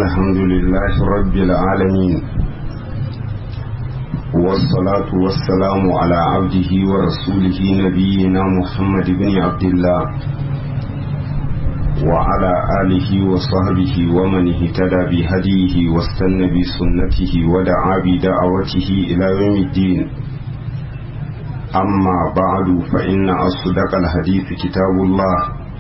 الحمد لله رب العالمين والصلاة والسلام على عبده ورسوله نبينا محمد بن عبد الله وعلى آله وصحبه ومن اهتدى بهديه واستنى بسنته ودعا بدعوته إلى يوم الدين أما بعد فإن أصدق الحديث كتاب الله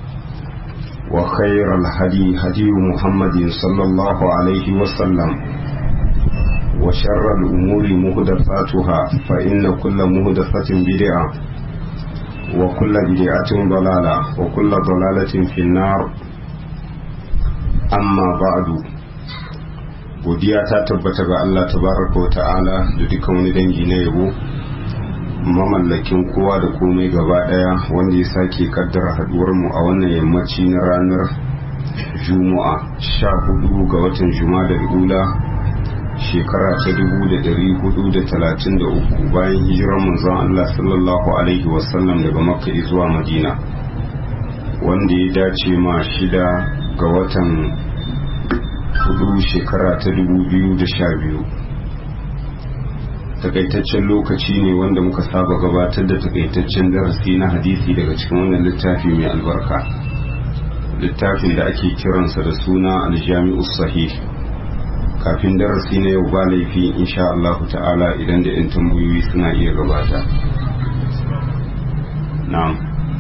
وخير الهدي هدي محمد صلى الله عليه وسلم وشر الأمور مهدفاتها فإن كل مهدفة بدعة وكل بدعة ضلالة وكل ضلالة في النار أما بعد godiya ta tabbata ga Allah tabaraka wa ta'ala da dukkan wani dangi na yabo mamallakin kowa da komai gaba daya wanda ya sake kaddara haduwar mu a wannan yammaci na ranar juma'a sha hudu ga watan juma'a da ula shekara ta dubu da dari hudu da talatin da uku bayan hijirar manzon Allah sallallahu alaihi wasallam daga makka zuwa madina wanda ya dace ma shida ga watan hudu shekara ta dubu biyu da sha biyu takaitaccen lokaci ne wanda muka saba gabatar da takaitaccen darasi na hadisi daga cikin wannan littafi mai albarka littafin da ake kiransa da suna aljami'u sahih kafin darasi na yau ba laifi insha Allah ta'ala idan da 'yan tambayoyi suna iya gabata na'am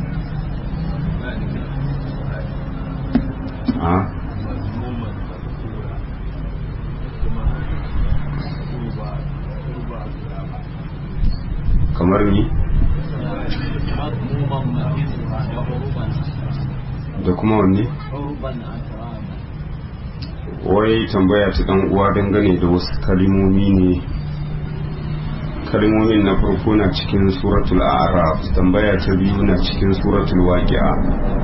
kamar ni da kuma wanne wai tambaya ta dan uwa dangane da wasu kalimomi ne kalimomin na farko na cikin suratul a'raf tambaya ta biyu na cikin suratul waqi'a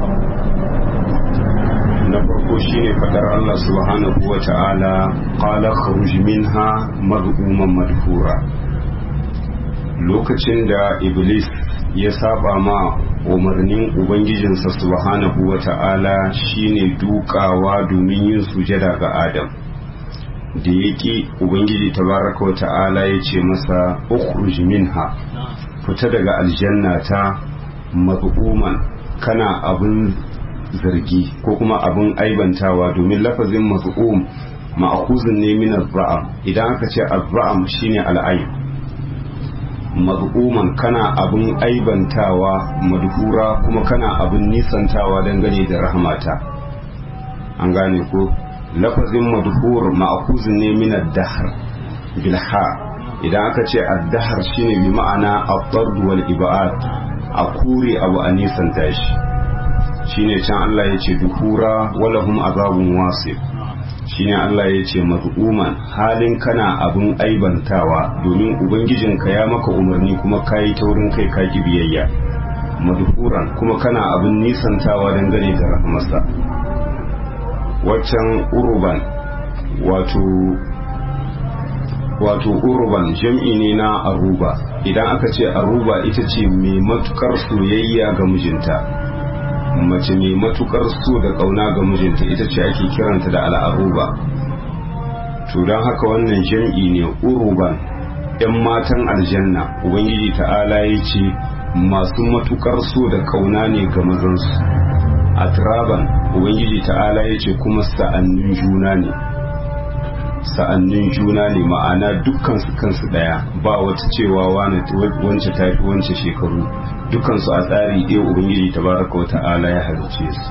na farko shine fadar Allah subhanahu wa ta'ala qala kharuj minha madhuman madhura lokacin da iblis ya saba ma umarnin ubangijinsa subhanahu wa ta'ala shine dukawa domin yin sujada ga adam da ya ƙi ubangiji tabaraka wa ta'ala ya ce masa ukhruj minha fita daga aljanna ta mazmuman kana abin zargi ko kuma abin aibantawa domin lafazin mazmum ma'khuzun ne min az idan aka ce az shine al'aib mazmuman kana abin aibantawa madhura kuma kana abin nisantawa dangane da rahmata an gane ko lafazin madhur ma'khuzun ne min ad-dahr bil ha idan aka ce ad-dahr shine bi ma'ana at-tard wal ibad a kure abu a nisanta shi shine can Allah ya ce duhura walahum azabun wasif shine Allah ya ce maz'uman halin kana abin aibantawa domin ubangijinka ya maka umarni kuma kayi taurin kai ka ki biyayya madhuran kuma kana abin nisantawa dangane da rahmarsa waccan uruban wato wato uruban jam'i ne na aruba idan aka ce aruba ita ce mai matukar soyayya ga mijinta mace mai matukar so da kauna ga mijinta ita ce ake kiranta da al'aruba to don haka wannan jam'i ne uruban yan matan aljanna ubangiji ta'ala ya ce masu matukar so da kauna ne ga mazansu a turaban ubangiji ta'ala ya ce kuma sa'annin juna ne sa'annin juna ne ma'ana dukkan su kansu daya ba wata cewa wance tafi wance shekaru dukansu a tsari ɗaya ubangiji ta baraka wa ta'ala ya halice su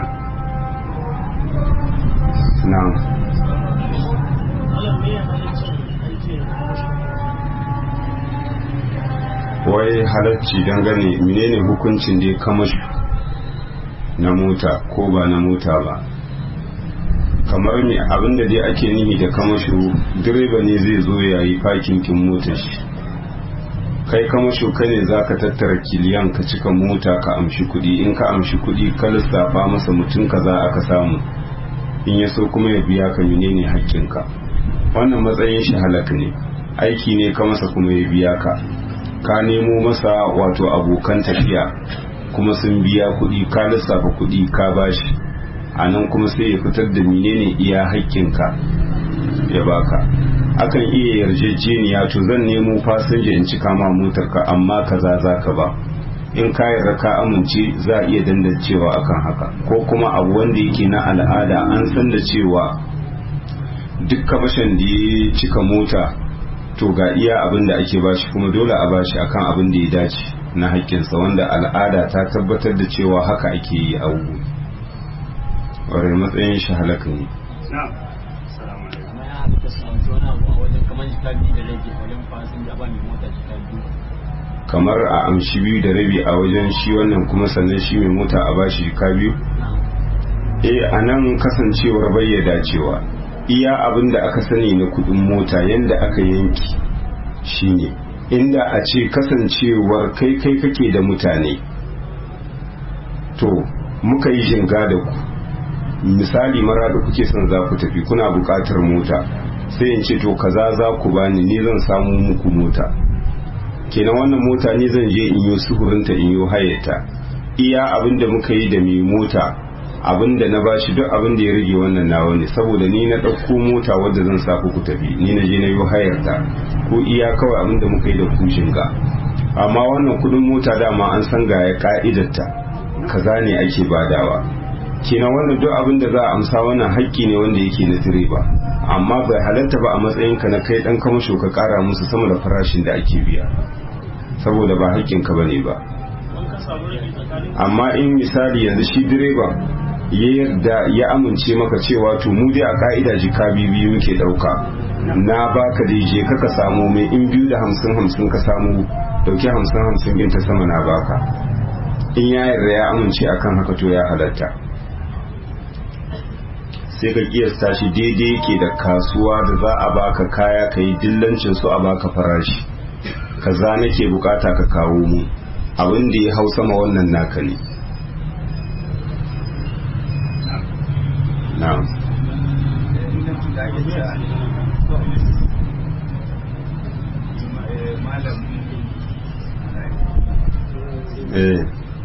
na wai halarci dangane menene hukuncin da ya kamashi na mota ko ba na mota ba kamar ne abinda dai ake nihi da kamasho direba ne zai zo ya yi fakin kin motar shi kai kamasho kai ne za ka tattara kiliyan ka cika mota ka amshi kuɗi in ka amshi kuɗi ka lissafa masa mutum ka za aka samu in ya so kuma ya biya ka menene haƙƙinka wannan matsayin shi halak ne aiki ne ka masa kuma ya biya ka ka nemo masa wato abokan tafiya kuma sun biya kuɗi ka lissafa kuɗi ka bashi a nan kuma sai ya fitar da menene iya haƙƙinka ya baka akan iya yarjejeniya to zan nemo fasinja in cika ma motarka amma kaza za ka ba in ka yarda ka amince za a iya dandancewa akan haka ko kuma abu wanda yake na al'ada an san da cewa duk kamashin da ya cika mota to ga iya abin da ake bashi kuma dole a bashi akan abin da ya dace na haƙƙinsa wanda al'ada ta tabbatar da cewa haka ake yi a wugu wadda matsayin shi halaka ne kamar a amshi biyu da rabi a wajen shi wannan kuma sannan shi mai mota a bashi ka biyu eh a nan kasancewar bayyada cewa iya abin da aka sani na kudin mota yadda aka yanki shine inda a ce kasancewar kai kai kake da mutane to muka yi jinga da ku misali mara da kuke son za ku tafi kuna buƙatar mota sai in ce to kaza za ku bani ni zan samu muku mota kenan wannan mota ni zan je in yi suhurinta in yi hayata iya abin da muka yi da mai mota abin da na bashi duk abin da ya rage wannan nawa ne saboda ni na ɗauko mota wadda zan sa ku tafi ni na je na yi hayarta ko iya kawai abin da muka yi da kushin ga amma wannan kudin mota dama an san ga ya ka'idarta kaza ne ake badawa kenan wannan duk abin da za a amsa wannan haƙƙi ne wanda yake na direba amma bai halatta ba a matsayinka na kai ɗan kamasho ka ƙara musu sama da farashin da ake biya saboda ba haƙƙinka ba ne ba amma in misali yanzu shi direba ya yarda ya amince maka cewa to mu dai a ka'ida jika biyu muke ɗauka na baka da je ka ka samu mai in biyu da hamsin hamsin ka samu dauki hamsin hamsin ɗin ta sama na baka in ya yarda ya amince akan haka to ya halatta sai ka kiyasta shi daidai yake da kasuwa da za a baka kaya ka yi dillancin su a baka farashi kaza nake bukata ka kawo mu abin da ya hau sama wannan naka ne na'am eh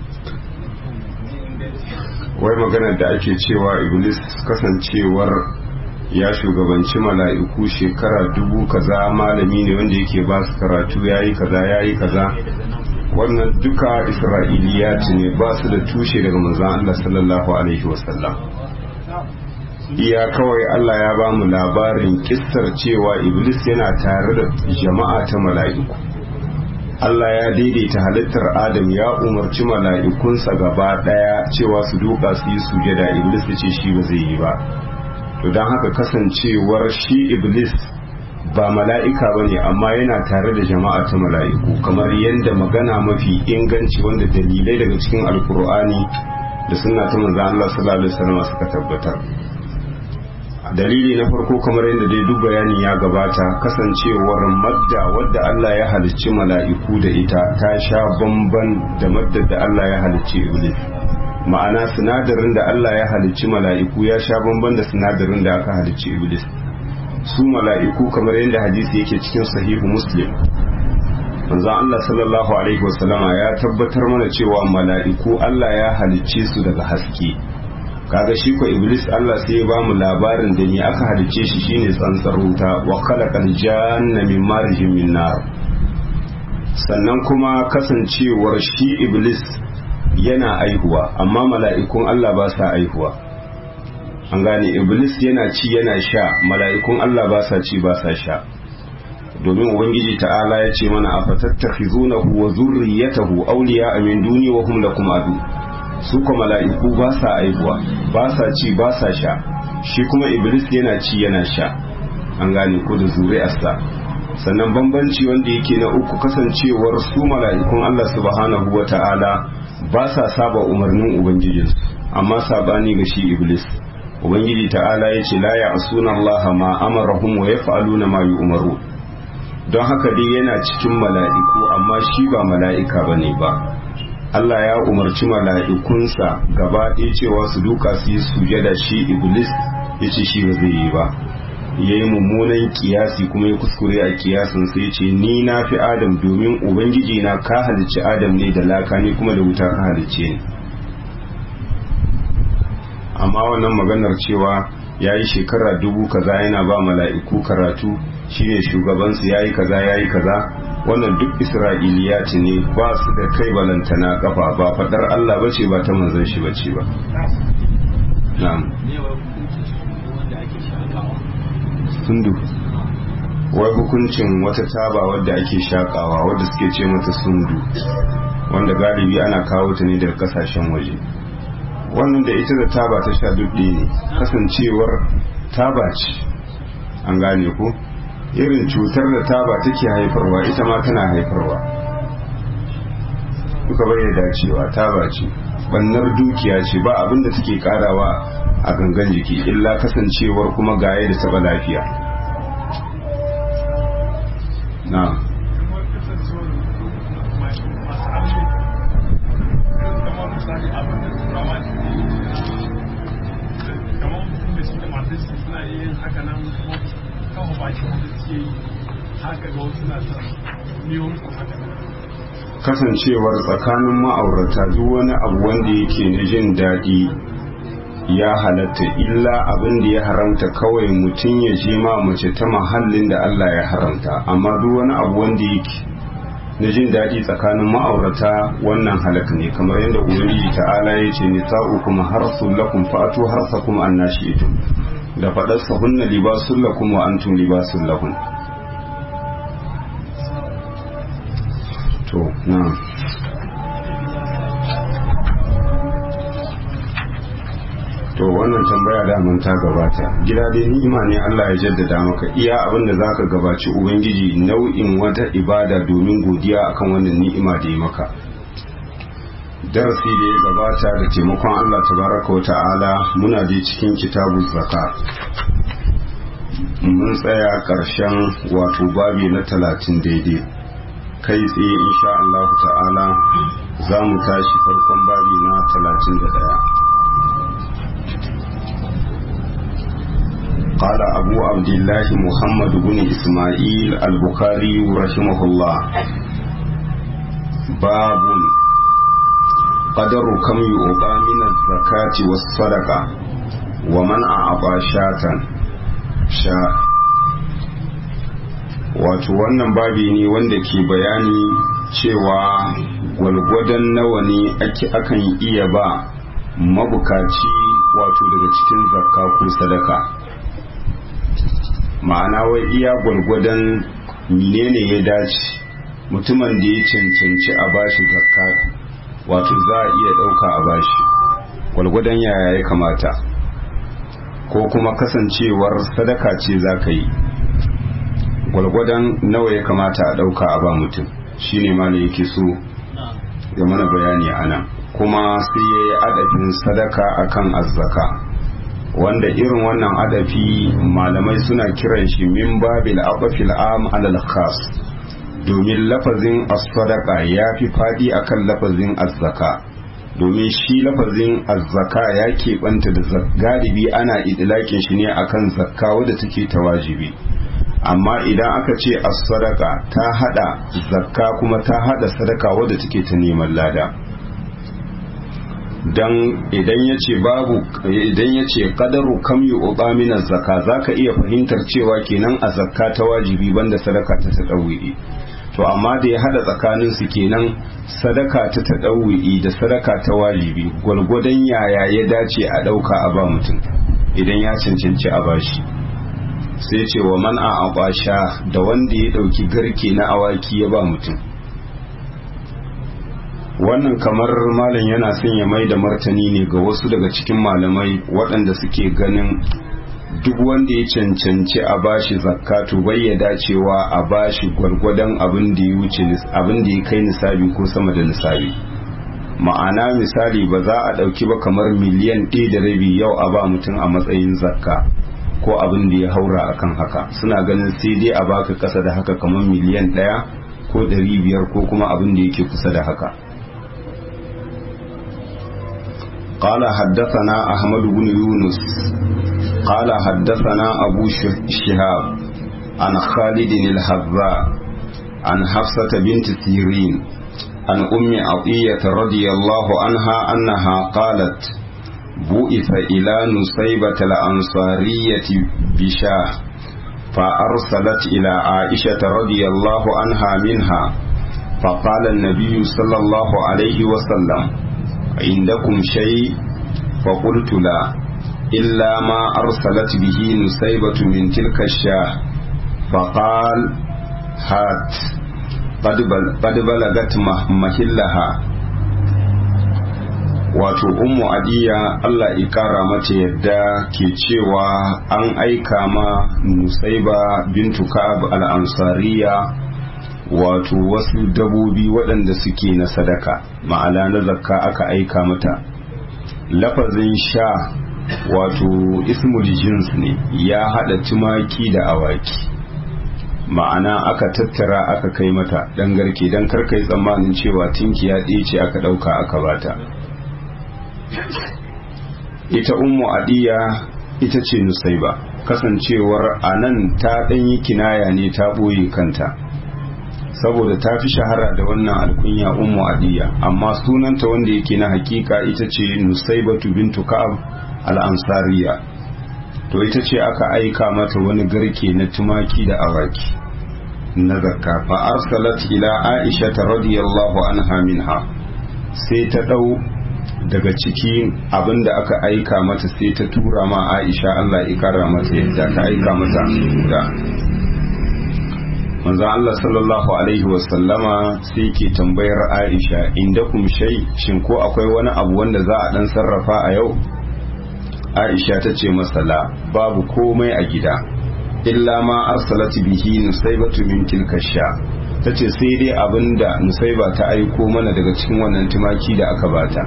wai maganar da ake cewa iblis kasancewar ya shugabanci mala'iku shekara dubu kaza malami ne wanda yake ba su karatu ya yi kaza ya yi kaza wannan duka isra'iliyat ne ba su da tushe daga manzan Allah sallallahu alaihi wasallam iya kawai Allah ya ba mu labarin kissar cewa iblis yana tare da jama'a ta mala'iku Allah ya daidaita halittar Adam ya umarci mala'ikunsa gaba ɗaya cewa su duka su yi sujada Iblis ya ce shi ba zai yi ba. To don haka kasancewar shi Iblis ba mala'ika ba ne amma yana tare da jama'a ta mala'iku kamar yadda magana mafi inganci wanda dalilai daga cikin alkur'ani da suna ta manzan Allah sallallahu alaihi wasallam suka tabbatar. dalili na farko kamar yadda dai duk bayani ya gabata kasancewar madda wadda Allah ya halicci mala'iku da ita ta sha bamban da maddar da Allah ya halicci iblis ma'ana sinadarin da Allah ya halicci mala'iku ya sha bamban da sinadarin da aka halicci iblis su mala'iku kamar yadda hadisi yake cikin sahihu muslim manzon Allah sallallahu alaihi wasallama ya tabbatar mana cewa mala'iku Allah ya halicce su daga haske kaga shi ko iblis Allah sai ya bamu labarin da ni aka halice shi shine tsantsar wuta wa khalaqal janna min marjin min nar sannan kuma kasancewar shi iblis yana aihuwa amma mala'ikun Allah ba sa aihuwa an gane iblis yana ci yana sha mala'ikun Allah ba sa ci ba sa sha domin ubangiji ta'ala ya ce mana afatattakhizunahu wa zurriyatahu awliya min duni wa hum lakum adu su kuma mala'iku ba sa aihuwa ba sa ci ba sa sha shi kuma iblis yana ci yana sha an gane ko da zuri'arsa sannan bambanci wanda yake na uku kasancewar su mala'ikun Allah subhanahu wa ta'ala ba sa saba umarnin ubangijinsu amma sabani ga shi iblis ubangiji ta'ala ya ce la ya'suna Allah ma amarahum wa yaf'aluna ma yu'maru don haka dai yana cikin mala'iku amma shi ba mala'ika bane ba Allah ya umarci mala'ikunsa gaba ɗaya cewa su duka su yi sujada shi iblis ya ce shi ba zai yi ba ya yi mummunan kiyasi kuma ya kuskure a kiyasin sai ce ni na fi adam domin ubangiji na ka halicci adam ne da laka ne kuma da wuta ka halicce ni amma wannan maganar cewa ya yi shekara dubu kaza yana ba mala'iku karatu shine shugabansu ya yi kaza ya yi kaza wannan duk isra'iliyati ne ba su da kai balantana kafa ba fadar Allah bace ba ta manzon shi bace ba na'am sundu wai hukuncin wata taba wadda ake shakawa wadda suke ce mata sundu wanda galibi ana kawo ta ne daga kasashen waje wannan da ita da taba ta sha dudde ne kasancewar taba ce an gane ko irin cutar da taba take haifarwa ita ma tana haifarwa duka bai dacewa taba ce bannar dukiya ce ba abinda take karawa a gangan jiki illa kasancewar kuma gaye da taba lafiya na kasancewar tsakanin ma'aurata duk wani abu wanda yake na jin daɗi ya halatta illa abin da ya haramta kawai mutum ya je ma mace ta mahallin da Allah ya haramta amma duk wani abu wanda yake na jin daɗi tsakanin ma'aurata wannan halak ne kamar yadda ubangiji ta'ala ya ce nisa'ukum harsul lakum fa'atu harsakum annashi'tum da faɗarsa hunna libasun lakum wa antum libasun lahun to na to wannan tambaya daman ta gabata gida dai ni'ima ne Allah ya jaddada maka iya abin da zaka gabaci ubangiji nau'in wata ibada domin godiya akan wannan ni'ima da ya maka darasi da ya gabata da taimakon Allah tabaraka wa ta'ala muna je cikin kitabun zaka mun tsaya ƙarshen wato babi na talatin daidai kai tsaye insha Allah ta'ala za mu tashi farkon babi na talatin da ɗaya قال أبو عبد الله محمد بن إسماعيل البخاري رحمه الله باب قدر كم يؤبى من الزكاة والصدقة ومن أعطى شاة شاء wato wannan babi ne wanda ke bayani cewa gwalgwadon nawa ne ake akan iya ba mabukaci wato daga cikin zakka ko sadaka ma'ana wai iya gwalgwadon menene ya dace mutumin da ya cancanci a bashi zakka wato za a iya ɗauka a bashi gwalgwadon yaya ya kamata ko kuma kasancewar sadaka ce za ka yi gwalgwadon nawa ya kamata a ɗauka a ba mutum shine ma yake so ya mana bayani a nan kuma sai ya yi adafin sadaka akan azzaka wanda irin wannan adafi malamai suna kiran shi min babil aqfil am alal khas domin lafazin as-sadaqa ya fi fadi akan lafazin az-zaka domin shi lafazin az-zaka ya keɓanta da galibi ana idlakin shi ne akan zakka wadda take ta wajibi amma idan aka ce as-sadaqa ta hada zakka kuma ta hada sadaka wadda take ta neman lada dan idan ya ce babu idan ya ce kadaru kam yi uba mina zaka za ka iya fahimtar cewa kenan a zakka ta wajibi banda sadaka ta taɗawi'i to amma da ya hada tsakanin su kenan sadaka ta taɗawi'i da sadaka ta wajibi gwalgwadon yaya ya dace a ɗauka a ba mutum idan ya cancanci a bashi sai ce wa man a abasha da wanda ya ɗauki garke na awaki ya ba mutum wannan kamar malam yana son ya mai da martani ne ga wasu daga cikin malamai waɗanda suke ganin duk wanda ya cancanci a bashi zakatu bai ya dacewa a bashi gwargwadon abin da ya wuce abin da ya kai nisabi ko sama da nisabi ma'ana misali ba za a ɗauki ba kamar miliyan ɗaya da rabi yau a ba mutum a matsayin zakka ko abin da ya haura akan haka suna ganin sai dai a baka ƙasa da haka kamar miliyan ɗaya ko ɗari biyar ko kuma abin da yake kusa da haka قال حدثنا أحمد بن يونس قال حدثنا أبو شهاب عن خالد الحذاء عن حفصة بنت سيرين عن أم عطية رضي الله عنها أنها قالت بعث إلى نصيبة الأنصارية بشاه فأرسلت إلى عائشة رضي الله عنها منها فقال النبي صلى الله عليه وسلم عندكم شيء فقلت لا إلا ما أرسلت به نسيبة من تلك الشاه فقال هات قد بلغت محلها wato ummu adiya Allah ya kara mata yadda ke cewa an aika ma nusaiba bintu ka'ab al-ansariya wato wasu dabobi waɗanda suke na sadaka ma'ana na zakka aka aika mata lafazin sha wato ismul jins ne ya haɗa tumaki da awaki ma'ana aka tattara aka kai mata dan garke dan karkai tsammanin cewa tinkiya ɗaya ce aka ɗauka aka bata ita ummu adiya ita ce nusaiba kasancewar a nan ta ɗanyi kinaya ne ta ɓoye kanta saboda ta fi shahara da wannan alkunya ummu adiya amma sunanta wanda yake na hakika ita ce nusaibatu bintu ka'ab al-ansariya to ita ce aka aika mata wani garke na tumaki da awaki na zakka fa arsalat ila aisha radiyallahu anha minha sai ta dau daga cikin abin da aka aika mata sai ta tura ma aisha Allah ya kara mata yadda ta aika mata da manzo Allah sallallahu alaihi wasallama sai ke tambayar aisha inda kum shay shin ko akwai wani abu wanda za a dan sarrafa a yau aisha ta ce masala babu komai a gida illa ma arsalat bihi nusaybatu min tilka sha tace sai dai abinda nusaiba ta aiko mana daga cikin wannan tumaki da aka bata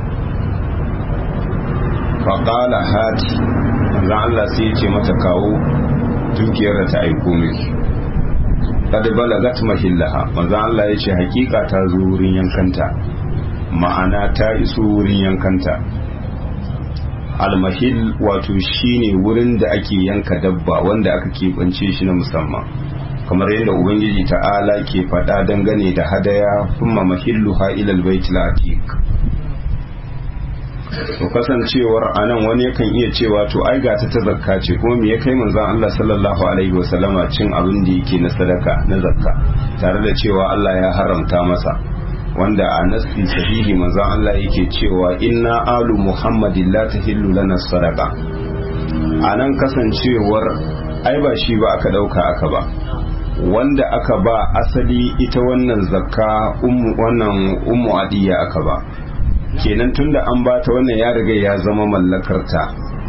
faƙala hati manzan Allah sai ya ce mata kawo dukiyar da ta aiko miki kada balagat mahillaha manzan Allah ya ce hakika ta zo wurin yankanta ma'ana ta iso wurin yankanta almahil wato shine wurin da ake yanka dabba wanda aka keɓance shi na musamman kamar yadda ubangiji ta'ala ke faɗa dangane da hadaya kuma mahilluha ilal baitul atiq to kasancewar anan wani yakan iya cewa to ai ga ta zakka ce kuma me ya kai manzon Allah sallallahu alaihi wasallama cin abin da yake na sadaka na zakka tare da cewa Allah ya haramta masa wanda a nasi sahihi manzon Allah yake cewa inna alu muhammadin la tahillu lana sadaqa anan kasancewar ai ba shi ba aka dauka aka ba wanda aka ba asali ita wannan zakka ummu wannan ummu adiya aka ba kenan tunda an bata wannan ya riga ya zama mallakarta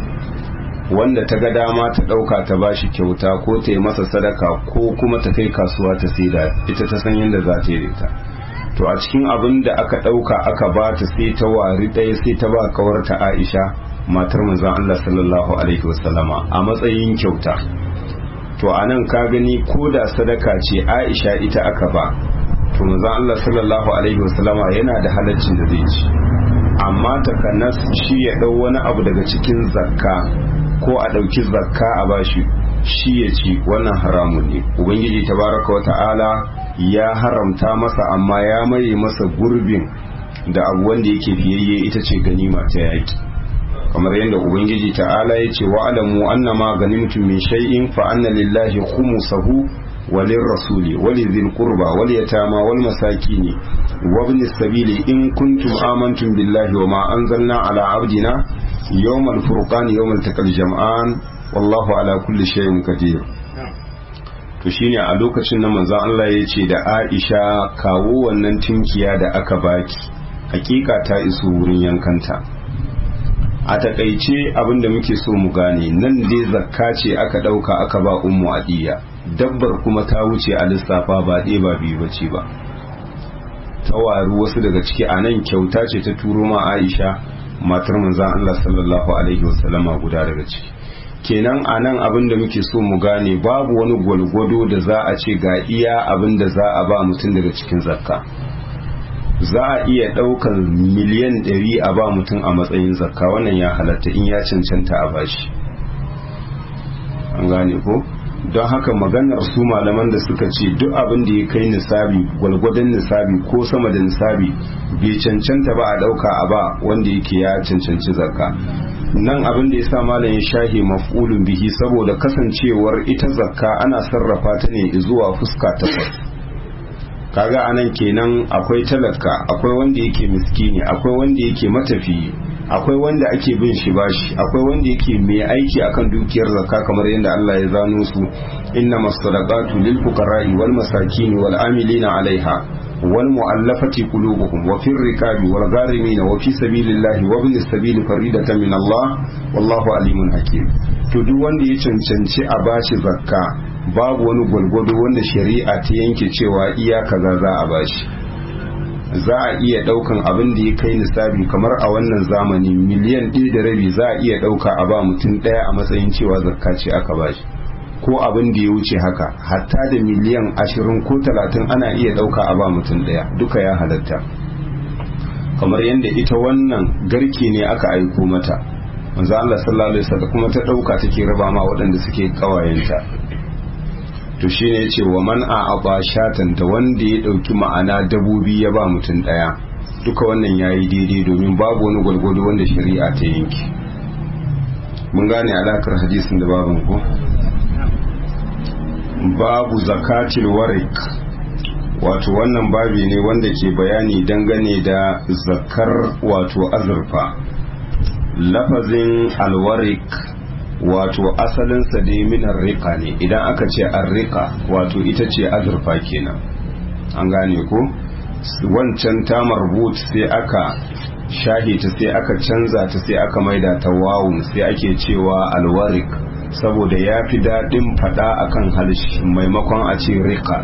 wanda ta ga dama ta ɗauka ta bashi kyauta ko ta yi masa sadaka ko kuma ta kai kasuwa ta saida ita ta san yadda za ta yi ta to a cikin abin da aka ɗauka aka ba ta sai ta wari ɗaya sai ta ba kawarta aisha matar manzon Allah sallallahu alaihi wasallama a matsayin kyauta to a nan ka gani ko da sadaka ce aisha ita aka ba to manzon Allah sallallahu alaihi wasallama yana da halaccin da zai ci amma takanas shi ya ɗau wani abu daga cikin zakka ko a ɗauki zakka a bashi shi ya ci wannan haramun ne ubangiji tabaraka wa ta'ala ya haramta masa amma ya maye masa gurbin da abu wanda yake fiyayye ita ce ganima ta yaki kamar yadda ubangiji ta'ala ya ce wa alamu annama ganimtum min shay'in fa anna lillahi khumsahu وللرسول ولذي القربى واليتامى والمساكين وابن السبيل إن كنتم آمنتم بالله وما أنزلنا على عبدنا يوم الفرقان يوم التقى الجمعان والله على كل شيء قدير to shine a lokacin nan manzon Allah ya ce da Aisha kawo wannan tinkiya da aka baki hakika ta iso wurin yankanta a takaice abinda muke so mu gane nan dai zakka ce aka dauka aka ba ummu adiya dabbar kuma ta wuce a lissafa ba ɗaya ba biyu bace ba ta waru wasu daga ciki a nan kyauta ce ta turo ma aisha matar manzan Allah sallallahu alaihi wasallama guda daga ciki kenan a nan abin da muke so mu gane babu wani gwalgwado da za a ce ga iya abin da za a ba mutum daga cikin zakka za a iya ɗaukar miliyan ɗari a ba mutum a matsayin zakka wannan ya halatta in ya cancanta a bashi an gane ko don haka maganar su malaman da suka ce duk abin da ya kai nisabi gwalgwadon nisabi ko sama da nisabi bai cancanta ba a ɗauka a ba wanda yake ya cancanci zakka nan abin da ya sa malam ya shahe maf'ulun bihi saboda kasancewar ita zakka ana sarrafa ta ne zuwa fuska takwas kaga anan kenan akwai talaka akwai wanda yake miskini akwai wanda yake matafiyi akwai wanda ake bin shi bashi akwai wanda yake mai aiki akan dukiyar zakka kamar yadda Allah ya zano su inna masadaqatu lil fuqara'i wal masakin wal amilina 'alaiha wal mu'allafati qulubuhum wa fir rikabi wal gharimin wa fi sabilillahi wa ibnis sabili faridatan min Allah wallahu alimun hakim to duk wanda ya cancanci a bashi zakka babu wani gwalgwado wanda shari'a ta yanke cewa iya kaza za a bashi za a iya daukan abin da ya kai nisabi kamar a wannan zamani miliyan ɗaya da rabi za a iya dauka a ba mutum ɗaya a matsayin cewa zakka ce aka bashi ko abin da ya wuce haka hatta da miliyan ashirin ko talatin ana iya dauka a ba mutum ɗaya duka ya halatta kamar yadda ita wannan garke ne aka aiko mata manzo Allah sallallahu alaihi wasallam kuma ta dauka take raba ma waɗanda suke kawayenta to shine yace wa man a aba shatan da wanda ya dauki ma'ana dabobi ya ba mutum daya duka wannan yayi daidai domin babu wani gwalgwado wanda shari'a ta yanki mun gane alakar hadisin da baban ko babu zakatil warik wato wannan babi ne wanda ke bayani dangane da zakar wato azurfa lafazin alwarik wato asalinsa dai minar rika ne idan aka ce arrika wato ita ce azurfa kenan an gane ko wancan ta marbut sai aka shahi ta sai aka canza ta sai aka maida ta wawun sai ake cewa alwarik saboda ya fi daɗin faɗa akan halshi maimakon a ce rika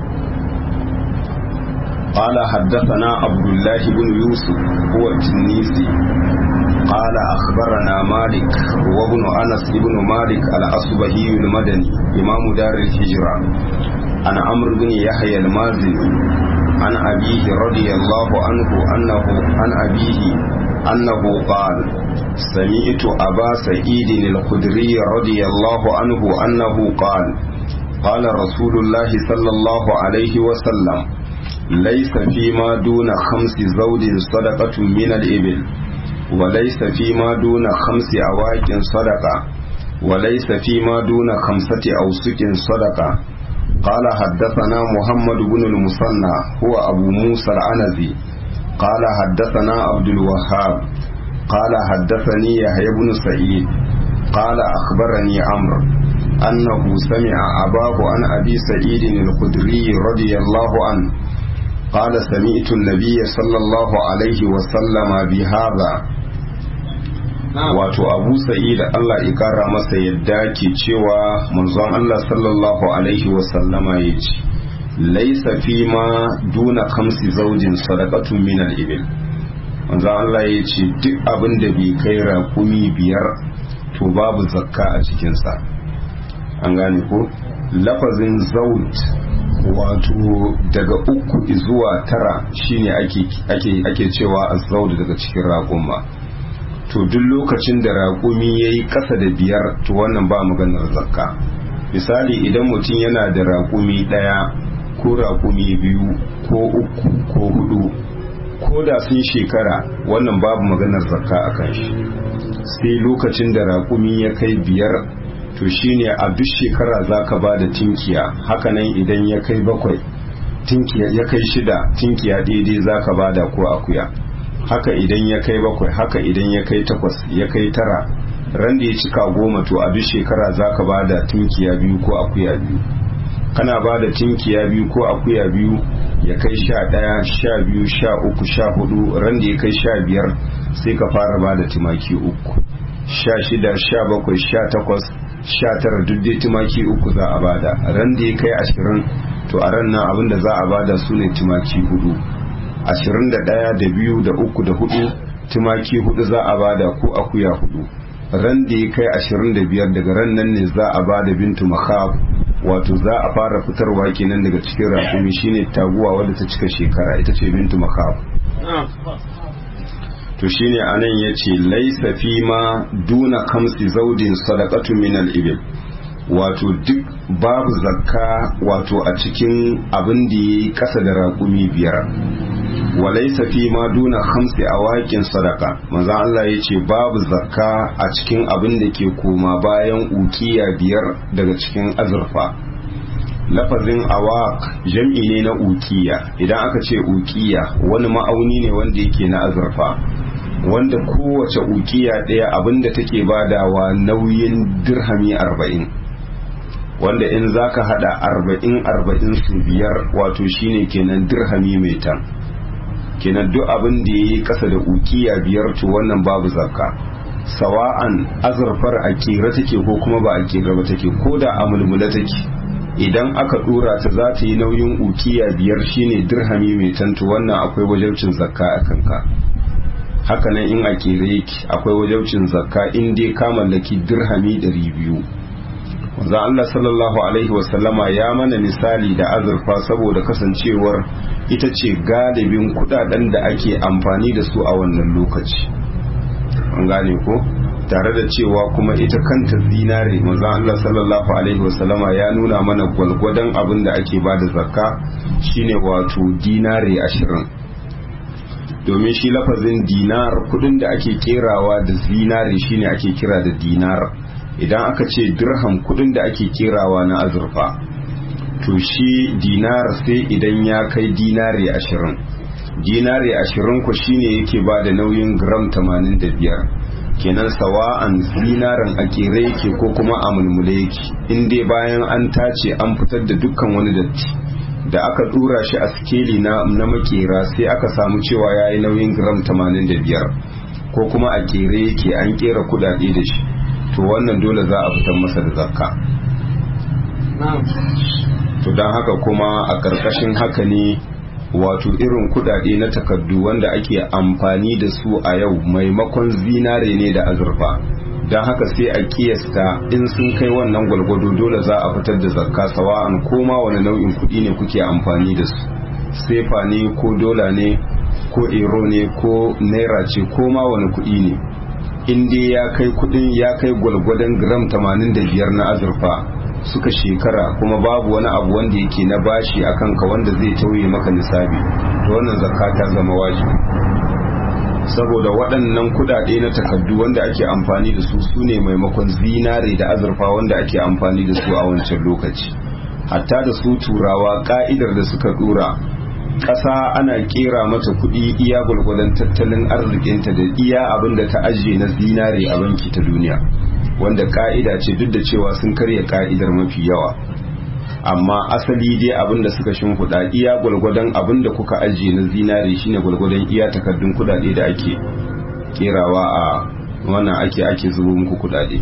قال حدثنا عبد الله بن يوسف هو التنيسي قال أخبرنا مالك وابن أنس بن مالك الأصبهي المدني إمام دار الهجرة عن عمرو بن يحيى المازني عن أبيه رضي الله عنه أنه عن أبيه أنه قال سمعت أبا سعيد الخدري رضي الله عنه أنه قال قال رسول الله صلى الله عليه وسلم ليس فيما دون خمس زوج صدقة من الإبل وليس فيما دون خمس أواك صدقة وليس فيما دون خمسة أوسك صدقة قال حدثنا محمد بن المصنع هو أبو موسى العنزي قال حدثنا عبد الوهاب قال حدثني يحيى بن سعيد قال أخبرني عمرو أنه سمع أباه عن أبي سعيد الخدري رضي الله عنه قال سمعت النبي صلى الله عليه وسلم بهذا wato abu sa'id Allah ya kara masa yadda ke cewa manzon Allah sallallahu alaihi wasallama ya ce laisa fi ma duna kamsi zaujin sadaqatun min al-ibil manzon Allah ya ce duk abin da bai kai raƙumi biyar to babu zakka a cikinsa an gane ko lafazin zaut wato daga uku zuwa tara shine ake ake ake cewa azzaud daga cikin raƙuma to duk lokacin da raƙumi ya yi ƙasa da biyar to wannan ba maganar zakka misali idan mutum yana da raƙumi ɗaya ko raƙumi biyu ko uku ko hudu ko da sun shekara wannan babu maganar zakka a kan shi sai lokacin da raƙumi ya kai biyar to shine a duk shekara za ka ba da tinkiya hakanan idan ya kai bakwai tinkiya ya kai shida tinkiya daidai za ka ba da ko akuya haka idan ya kai bakwai haka idan ya kai takwas ya kai tara ran da ya cika goma to a duk shekara za ka ba da tinkiya biyu ko akuya biyu kana ba da tinkiya biyu ko akuya biyu ya kai sha ɗaya sha biyu sha uku sha hudu ran da ya kai sha biyar sai ka fara ba da tumaki uku sha shida sha bakwai sha takwas sha tara duk dai tumaki uku za a bada ran da ya kai ashirin to a ran nan abin da za a bada su ne tumaki hudu ashirin da ɗaya da biyu da uku da hudu tumaki hudu za a bada ko akuya hudu ran da ya kai ashirin da biyar daga ran nan ne za a bada bintu makhab wato za a fara fitarwa kenan daga cikin rakumi shine taguwa wadda ta cika shekara ita ce bintu makhab to shine anan yace laisa fi ma duna kamsi zaudin sadaqatu min al-ibil wato duk babu zakka wato a cikin abin da ya yi ƙasa da raƙumi biyar walaisa fi ma duna hamsi a waƙin sadaka manzan Allah ya ce babu zakka a cikin abin da ke koma bayan ukiya biyar daga cikin azurfa lafazin awaq jam'i ne na ukiya idan aka ce ukiya wani ma'auni ne wanda yake na azurfa wanda kowace ukiya ɗaya abinda take badawa nauyin dirhami arba'in wanda in zaka hada arba'in arba'in su biyar wato shine kenan dirhami mai tan kenan duk abin da yayi kasa da ukiya biyar to wannan babu zakka sawa'an azurfar a kera take ko kuma ba a kera ba take ko da a mulmula take idan aka dora ta za ta yi nauyin ukiya biyar shine dirhami mai tantu wannan akwai wajaucin zakka a kanka hakanan in a kere yake akwai wajaucin zakka in dai ka mallaki dirhami ɗari biyu wanzan Allah sallallahu alaihi wasallama ya mana misali da azurfa saboda kasancewar ita ce galibin kudaden da ake amfani da su a wannan lokaci an gane ko tare da cewa kuma ita kanta zinare manzon Allah sallallahu alaihi wasallama ya nuna mana gwalgwadon abin da ake ba da zakka shine wato dinare ashirin domin shi lafazin dinar kudin da ake kerawa da zinare shine ake kira da dinar idan aka ce dirham kudin da ake kerawa na azurfa to shi dinar sai idan ya kai dinare ashirin dinare ashirin ku shine yake ba da nauyin gram tamanin da biyar kenan sawa'an zinaran a kere yake ko kuma a mulmule yake in dai bayan an tace an fitar da dukkan wani datti da aka dura shi a sikeli na, na makera sai aka samu cewa ya yi nauyin gram 85 ko kuma a kere yake an kera kudade da shi to wannan dole za a fitar masa da zakka to don haka kuma a ƙarƙashin haka ne wato irin kudade na takardu wanda ake amfani da su a yau maimakon zinare ne da azurfa don haka sai a kiyasta in sun kai wannan gwalgwado dole za a fitar da zakka sawa'an koma wani nau'in kudi ne kuke amfani da su sefa ne ko dola ne ko ero ne ko naira ce ko ma wani kudi ne in dai ya kai kudin ya kai gwalgwadon gram 85 na azurfa suka shekara kuma babu wani abu wanda yake na bashi a kanka wanda zai tauye maka nisabi to wannan zakka ta zama wajibi saboda waɗannan kudade na takardu wanda ake amfani da su su ne maimakon zinare da azurfa wanda ake amfani da su a wancan lokaci hatta da su turawa ka'idar da suka dora ƙasa ana kera mata kuɗi iya gwalgwadon tattalin arzikinta da iya abin da ta ajiye na zinare a banki ta duniya wanda ka'ida ce duk da cewa sun karya ka'idar mafi yawa amma asali dai abin da suka shimfiɗa iya gwalgwadon abin da kuka ajiye na zinare shine gwalgwadon iya takardun kudade da ake kerawa a wannan ake ake zubo muku kudade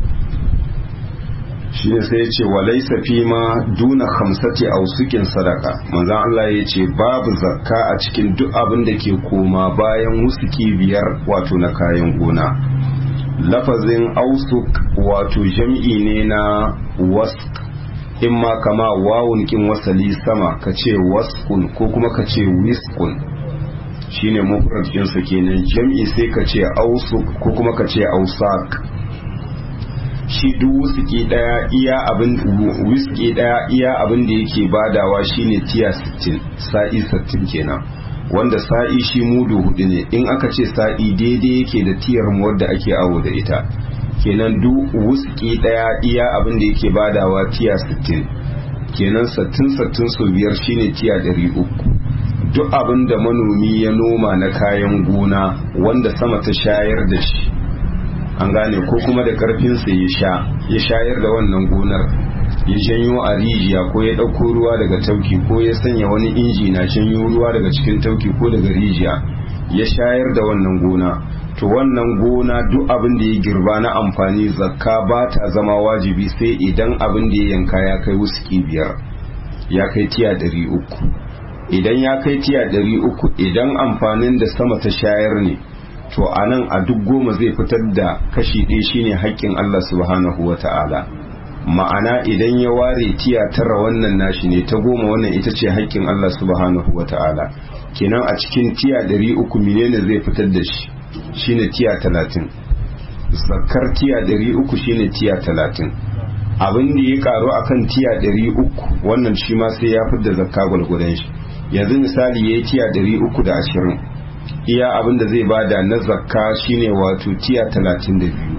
shi ne sai ya ce wa laisa fi ma duna hamsati a usukin sadaka manzan Allah ya ce babu zakka a cikin duk abin da ke koma bayan wusuki biyar wato na kayan gona lafazin ausuk wato jam'i ne na wask in ma kama wawun kin wasali sama ka ce waskun ko kuma ka ce wiskun shine mufrad ɗinsa kenan jam'i sai ka ce ausuk ko kuma ka ce ausak shi duk wuski daya iya abin wiski daya iya abin da yake badawa shine tiya 60 sa'i 60 kenan wanda sa'i shi mudu hudu ne in aka ce sa'i daidai yake da tiyar mu wadda ake awo da ita kenan duk wuski daya iya abin da yake badawa tiya 60 kenan 60 60 so biyar shine tiya 300 duk abin da manomi ya noma na kayan gona wanda sama ta shayar da shi an gane ko kuma da karfinsa ya sha ya shayar da wannan gonar ya janyo a rijiya ko ya ɗauko ruwa daga tauki ko ya sanya wani inji na janyo ruwa daga cikin tauki ko daga rijiya ya shayar da wannan gona to wannan gona duk abin da ya girba na amfani zakka ba ta zama wajibi sai idan abin da ya yanka ya kai wuski biyar ya kai tiya ɗari uku idan ya kai tiya ɗari uku idan amfanin da sama ta shayar ne to a nan a duk goma zai fitar da kashi ɗaya shine haƙƙin Allah subhanahu wa ta'ala ma'ana idan ya ware tiya tara wannan nashi ne ta goma wannan ita ce haƙƙin Allah subhanahu wa ta'ala kenan a cikin tiya ɗari uku menene zai fitar da shi shine tiya talatin zakar tiya ɗari uku shine tiya talatin abin da ya karu akan tiya ɗari uku wannan shi ma sai ya fidda zakka gwalgwadon shi yanzu misali ya yi tiya ɗari uku da ashirin iya abin da zai bada na zakka shine wato tiya talatin da biyu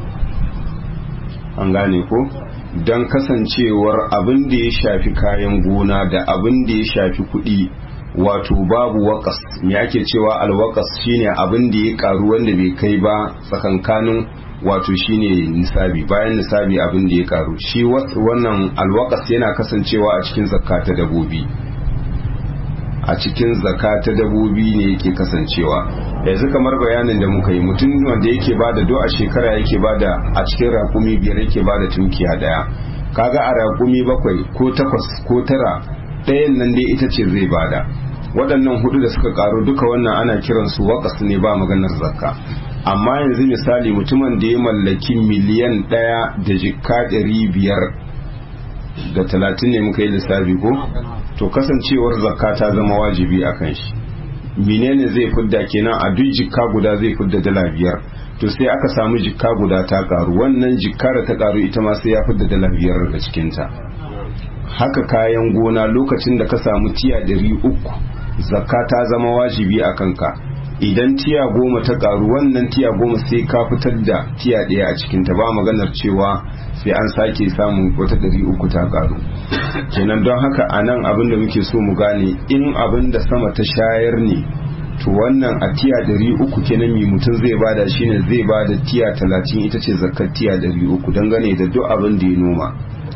an gane ko don kasancewar abin da ya shafi kayan gona da abin da ya shafi kuɗi wato babu wakas me ake cewa alwakas shine abin da ya karu wanda bai kai ba tsakankanin wato shine nisabi bayan nisabi abin da ya karu shi wannan alwakas yana kasancewa a cikin zakka ta dabobi a cikin zakka ta dabobi ne yake kasancewa yanzu kamar bayanin da muka yi mutum wanda yake bada do a shekara yake bada a cikin rakumi biyar yake bada tunkiya daya kaga a rakumi bakwai ko takwas ko tara ɗayan nan dai ita ce zai bada waɗannan hudu da suka karu duka wannan ana kiransu wakas ne ba maganar zakka amma yanzu misali mutumin da ya mallaki miliyan ɗaya da jikka ɗari biyar da talatin ne muka yi lissafi ko to kasancewar zakka ta zama wajibi a kan shi menene zai fidda kenan a duk jikka guda zai fidda dala biyar to sai aka samu jikka guda ta karu wannan jikka da ta karu ita ma sai ya fidda dala biyar daga cikinta haka kayan gona lokacin da ka samu tiya ɗari uku zakka ta zama wajibi a kanka idan tiya goma ta karu wannan tiya goma sai ka fitar da tiya ɗaya a cikinta ba maganar cewa sai an sake samun wata ɗari uku ta karu kenan don haka a nan abin da muke so mu gane in abin da sama ta shayar ne to wannan a tiya ɗari uku kenan mi mutum zai bada shine zai bada tiya talatin ita ce zakkar tiya ɗari uku dangane da duk abin da ya noma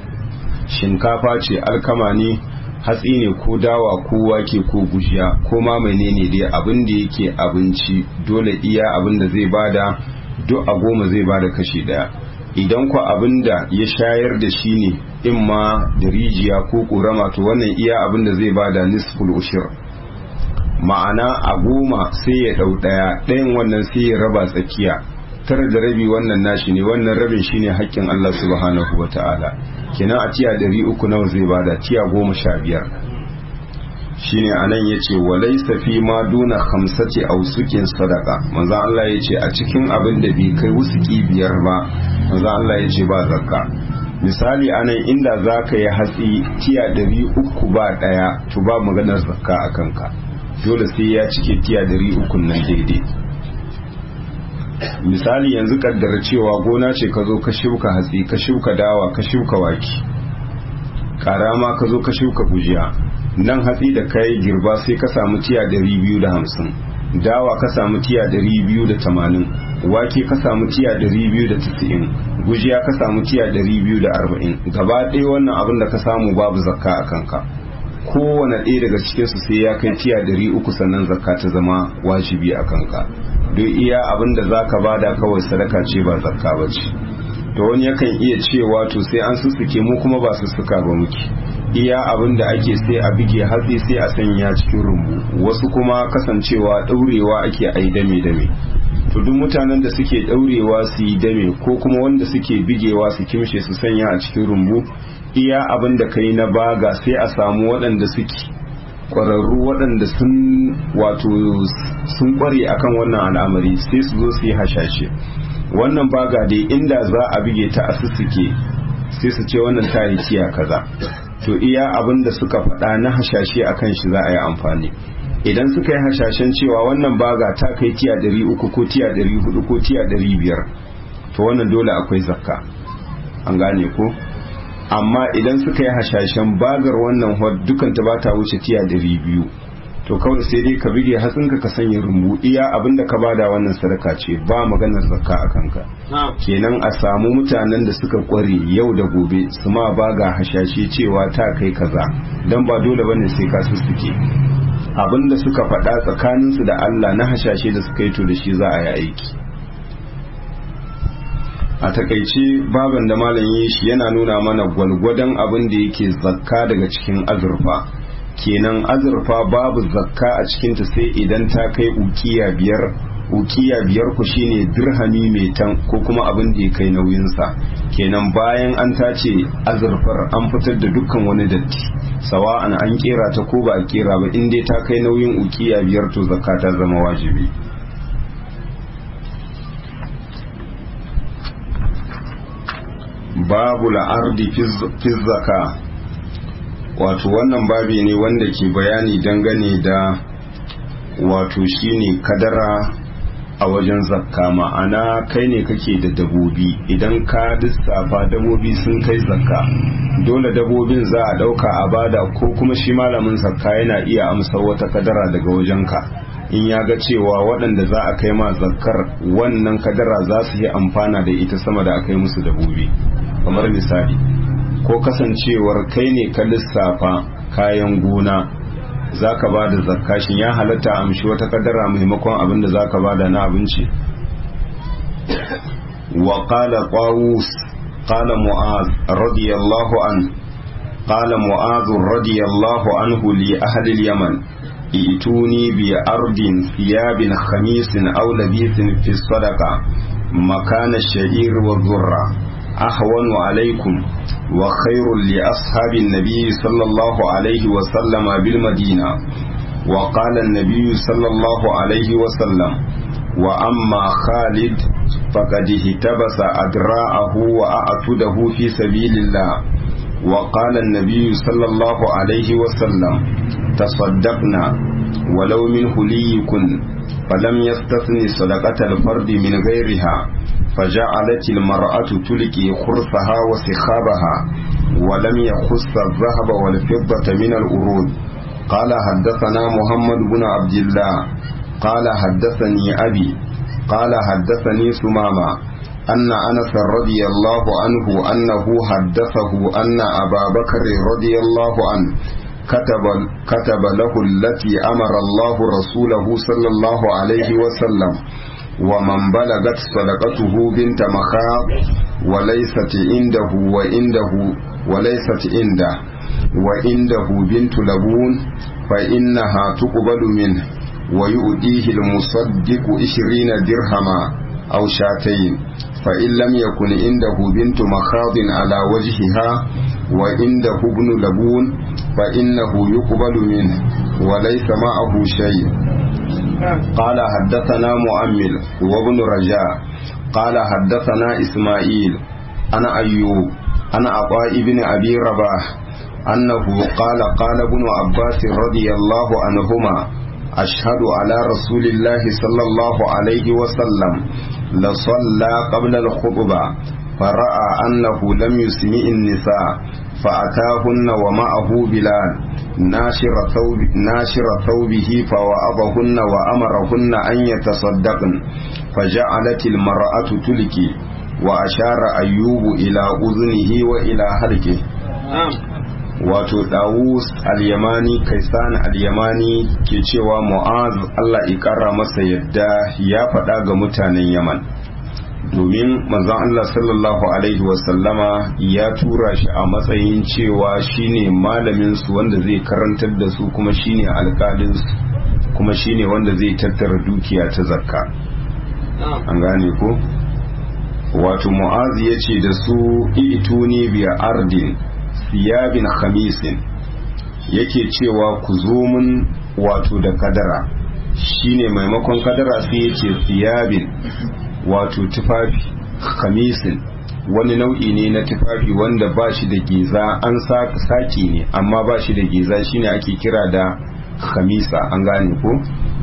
shinkafa ce alkama ne hatsi ne ko dawa ko wake ko gujiya ko ma menene dai abin da yake abinci dole iya abin da zai bada duk a goma zai bada kashi daya idan ku abin da ya shayar da shi ne in ma da rijiya ko ƙorama to wannan iya abin da zai bada nisful ushir ma'ana a goma sai ya ɗau ɗaya ɗayan wannan sai ya raba tsakiya tara da rabi wannan nashi ne wannan rabin shine haƙƙin Allah subhanahu wa ta'ala kenan a tiya ɗari uku nawa zai bada tiya goma sha biyar shine anan yace walaysa fi ma duna khamsati awsukin sadaqa manzo Allah yace a cikin abin da bai kai wusuki biyar ba manzo Allah yace ba zakka misali anan inda zaka yi hatsi tiya ɗari uku ba ɗaya to ba maganar zakka a kanka dole sai ya cike tiya ɗari uku nan daidai misali yanzu kaddara cewa gona ce ka zo ka shuka hatsi ka shuka dawa ka shuka waki karama ka zo ka shuka gujiya nan hatsi da kai girba sai ka samu tiya ɗari biyu da hamsin dawa ka samu tiya ɗari biyu da tamanin wake ka samu tiya ɗari biyu da tisa'in gujiya ka samu tiya ɗari biyu da arba'in gaba ɗaya wannan abin da ka samu babu zakka a kanka kowane ɗaya daga cikinsu sai ya kai tiya ɗari uku sannan zakka ta zama wajibi a kanka don iya abin da za ka bada kawai sadaka ce ba zakka ba ce to wani yakan iya cewa to sai an sussuke mu kuma ba sussuka ba muke iya abin da ake sai a bige hatsi sai a sanya cikin rumbu wasu kuma kasancewa ɗaurewa ake ai dame dame to duk mutanen da suke ɗaurewa su yi dame ko kuma wanda suke bigewa su kimshe su sanya a cikin rumbu iya abin da kai na baga sai a samu waɗanda suke ƙwararru waɗanda sun wato sun ƙware akan wannan al'amari sai su zo su yi hashashe wannan baga dai inda za a bige ta a sussuke sai su ce wannan ta yi tiya kaza to iya abin da suka faɗa na hashashe akan shi za a yi amfani idan suka yi hashashen cewa wannan baga ta kai tiya ɗari uku ko tiya ɗari hudu ko tiya ɗari biyar to wannan dole akwai zakka an gane ko amma idan suka yi hashashen bagar wannan dukan ta bata wuce tiya ɗari biyu to kawai sai dai ka bige hatsinka ka sanya rumbu iya abinda ka bada wannan sadaka ce ba maganar zakka a kanka kenan a samu mutanen da suka kware yau da gobe su ma baga hashashe cewa ta kai kaza dan ba dole bane sai ka sussuke abinda suka faɗa tsakaninsu da Allah na hashashe da suka yi to da shi za a yi aiki a takaice baban da malam yi shi yana nuna mana gwalgwadon abin da yake zakka daga cikin azurfa kenan azurfa babu zakka a cikinta sai idan ta kai ukiya biyar ukiya biyar ku shine dirhami mai tan ko kuma abin da ya kai nauyinsa kenan bayan an tace azurfar an fitar da dukkan wani datti sawa'an an kera ta ko ba a kera ba in dai ta kai nauyin ukiya biyar to zakka ta zama wajibi babu la'ardi fi zaka wato wannan babi ne wanda ke bayani dangane da wato shine kadara a wajen zakka ma'ana kai ne kake da dabobi idan ka lissafa dabobi sun kai zakka dole dabobin za a dauka a bada ko kuma shi malamin zakka yana iya amsar wata kadara daga wajenka in ya ga cewa waɗanda za a kai ma zakkar wannan kadara za su yi amfana da ita sama da aka yi musu dabobi kamar misali ko kasancewar kai ne ka lissafa kayan gona za ka ba da zakka shin ya halatta amshi wata kadara maimakon abin da za ka ba da na abinci wa qala qawus qala mu'az radiyallahu an qala mu'az radiyallahu anhu li ahli al-yaman ituni bi ardin thiyabin khamisin aw labithin fi sadaqa makana ash-sha'ir wa dhurra أهون عليكم وخير لأصحاب النبي صلى الله عليه وسلم بالمدينة وقال النبي صلى الله عليه وسلم وأما خالد فقد اهتبس أدراعه وأعتده في سبيل الله وقال النبي صلى الله عليه وسلم تصدقنا ولو من هليكن فلم يستثن صدقة الفرد من غيرها فجعلت المرأة تلقي خرصها وسخابها ولم يخص الذهب والفضة من الأرود قال حدثنا محمد بن عبد الله قال حدثني أبي قال حدثني سمامة أن أنس رضي الله عنه أنه حدثه أن أبا بكر رضي الله عنه كتب, كتب له التي أمر الله رسوله صلى الله عليه وسلم ومن بلغت صدقته بنت مخاض وليست عنده وعنده وليست عنده وعنده بنت لبون فإنها تقبل منه ويؤديه المصدق عشرين درهما أو شاتين فإن لم يكن عنده بنت مخاض على وجهها وعنده ابن لبون فإنه يقبل منه وليس معه شيء قال حدثنا مؤمل وابن رجاء قال حدثنا إسماعيل أنا أيوب أنا عطاء بن أبي رباح أنه قال قال ابن عباس رضي الله عنهما أشهد على رسول الله صلى الله عليه وسلم لصلى قبل الخطبة فرأى أنه لم يسمع النساء فأتاهن ومعه بلال ناشر, ثوب ناشر ثوبه فوعظهن وأمرهن أن يتصدقن فجعلت المرأة تلكي وأشار أيوب إلى أذنه وإلى هلكه wato Dawus al-Yamani Kaisan al-Yamani ke cewa Mu'az Allah ƙara masa yadda ya faɗa ga mutanen Yaman domin manzon Allah sallallahu alaihi wasallama ya tura shi a matsayin cewa shine malamin su wanda zai karantar da su kuma shine alƙalin su kuma shine wanda zai tattara dukiya ta zakka an gane ko wato Mu'az ya ce da su ituni bi ardin siyabin khamisin yake cewa ku zo mun wato da kadara shine maimakon kadara sai yace siyabin wato tufafi khamisin wani nau'i ne na tufafi wanda ba shi da giza an saki ne amma ba shi da giza shine ake kira da khamisa an gane ko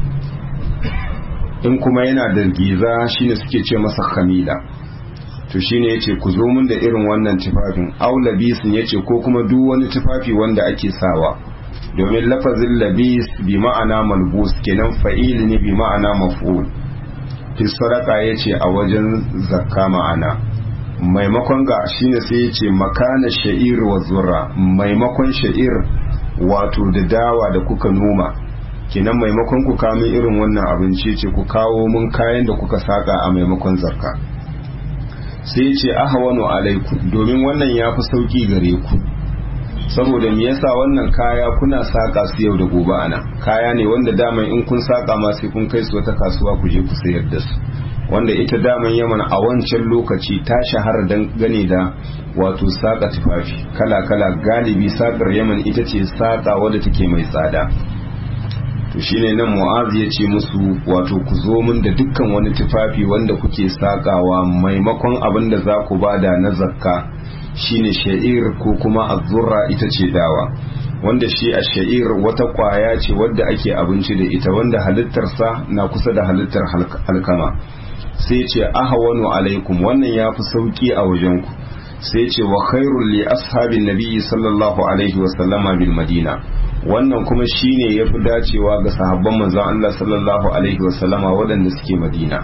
in kuma yana da giza shine suke ce masa khamila to shine yace ku zo mun da irin wannan tufafin aw labisin yace ko kuma duk wani tufafi wanda ake sawa domin lafazin labis bi ma'ana malbus kenan fa'il ne bi ma'ana maf'ul fi sadaka yace a wajen zakka ma'ana maimakon ga shine sai yace makana sha'ir wa zurra maimakon sha'ir wato da dawa da kuka noma kenan maimakon ku kawo irin wannan abinci ce ku kawo mun kayan da kuka saka a maimakon zakka sai ce ahawanu alaikum domin wannan ya fi sauki gare ku saboda me yasa wannan kaya kuna saka su yau da gobe ana kaya ne wanda daman in kun saka ma sai kun kai su wata kasuwa ku je ku sayar da su wanda ita daman yaman a wancan lokaci ta shahara dan gane da wato saka tufafi kala kala galibi sakar yaman ita ce saka wadda take mai tsada to shine nan mu'az ya ce musu wato ku zo min da dukkan wani tufafi wanda kuke sakawa maimakon abin da za ku bada na zakka shine sha'ir ko kuma azurra ita ce dawa wanda shi a sha'ir wata kwaya ce wadda ake abinci da ita wanda halittarsa na kusa da halittar alkama sai ce ahawanu alaikum wannan ya fi sauki a wajenku sai ce wa khairul li ashabin nabiyyi sallallahu alaihi wa sallama bil madina wannan kuma shine yafi dacewa ga sahabban manzon Allah sallallahu alaihi wa sallama waɗanda suke madina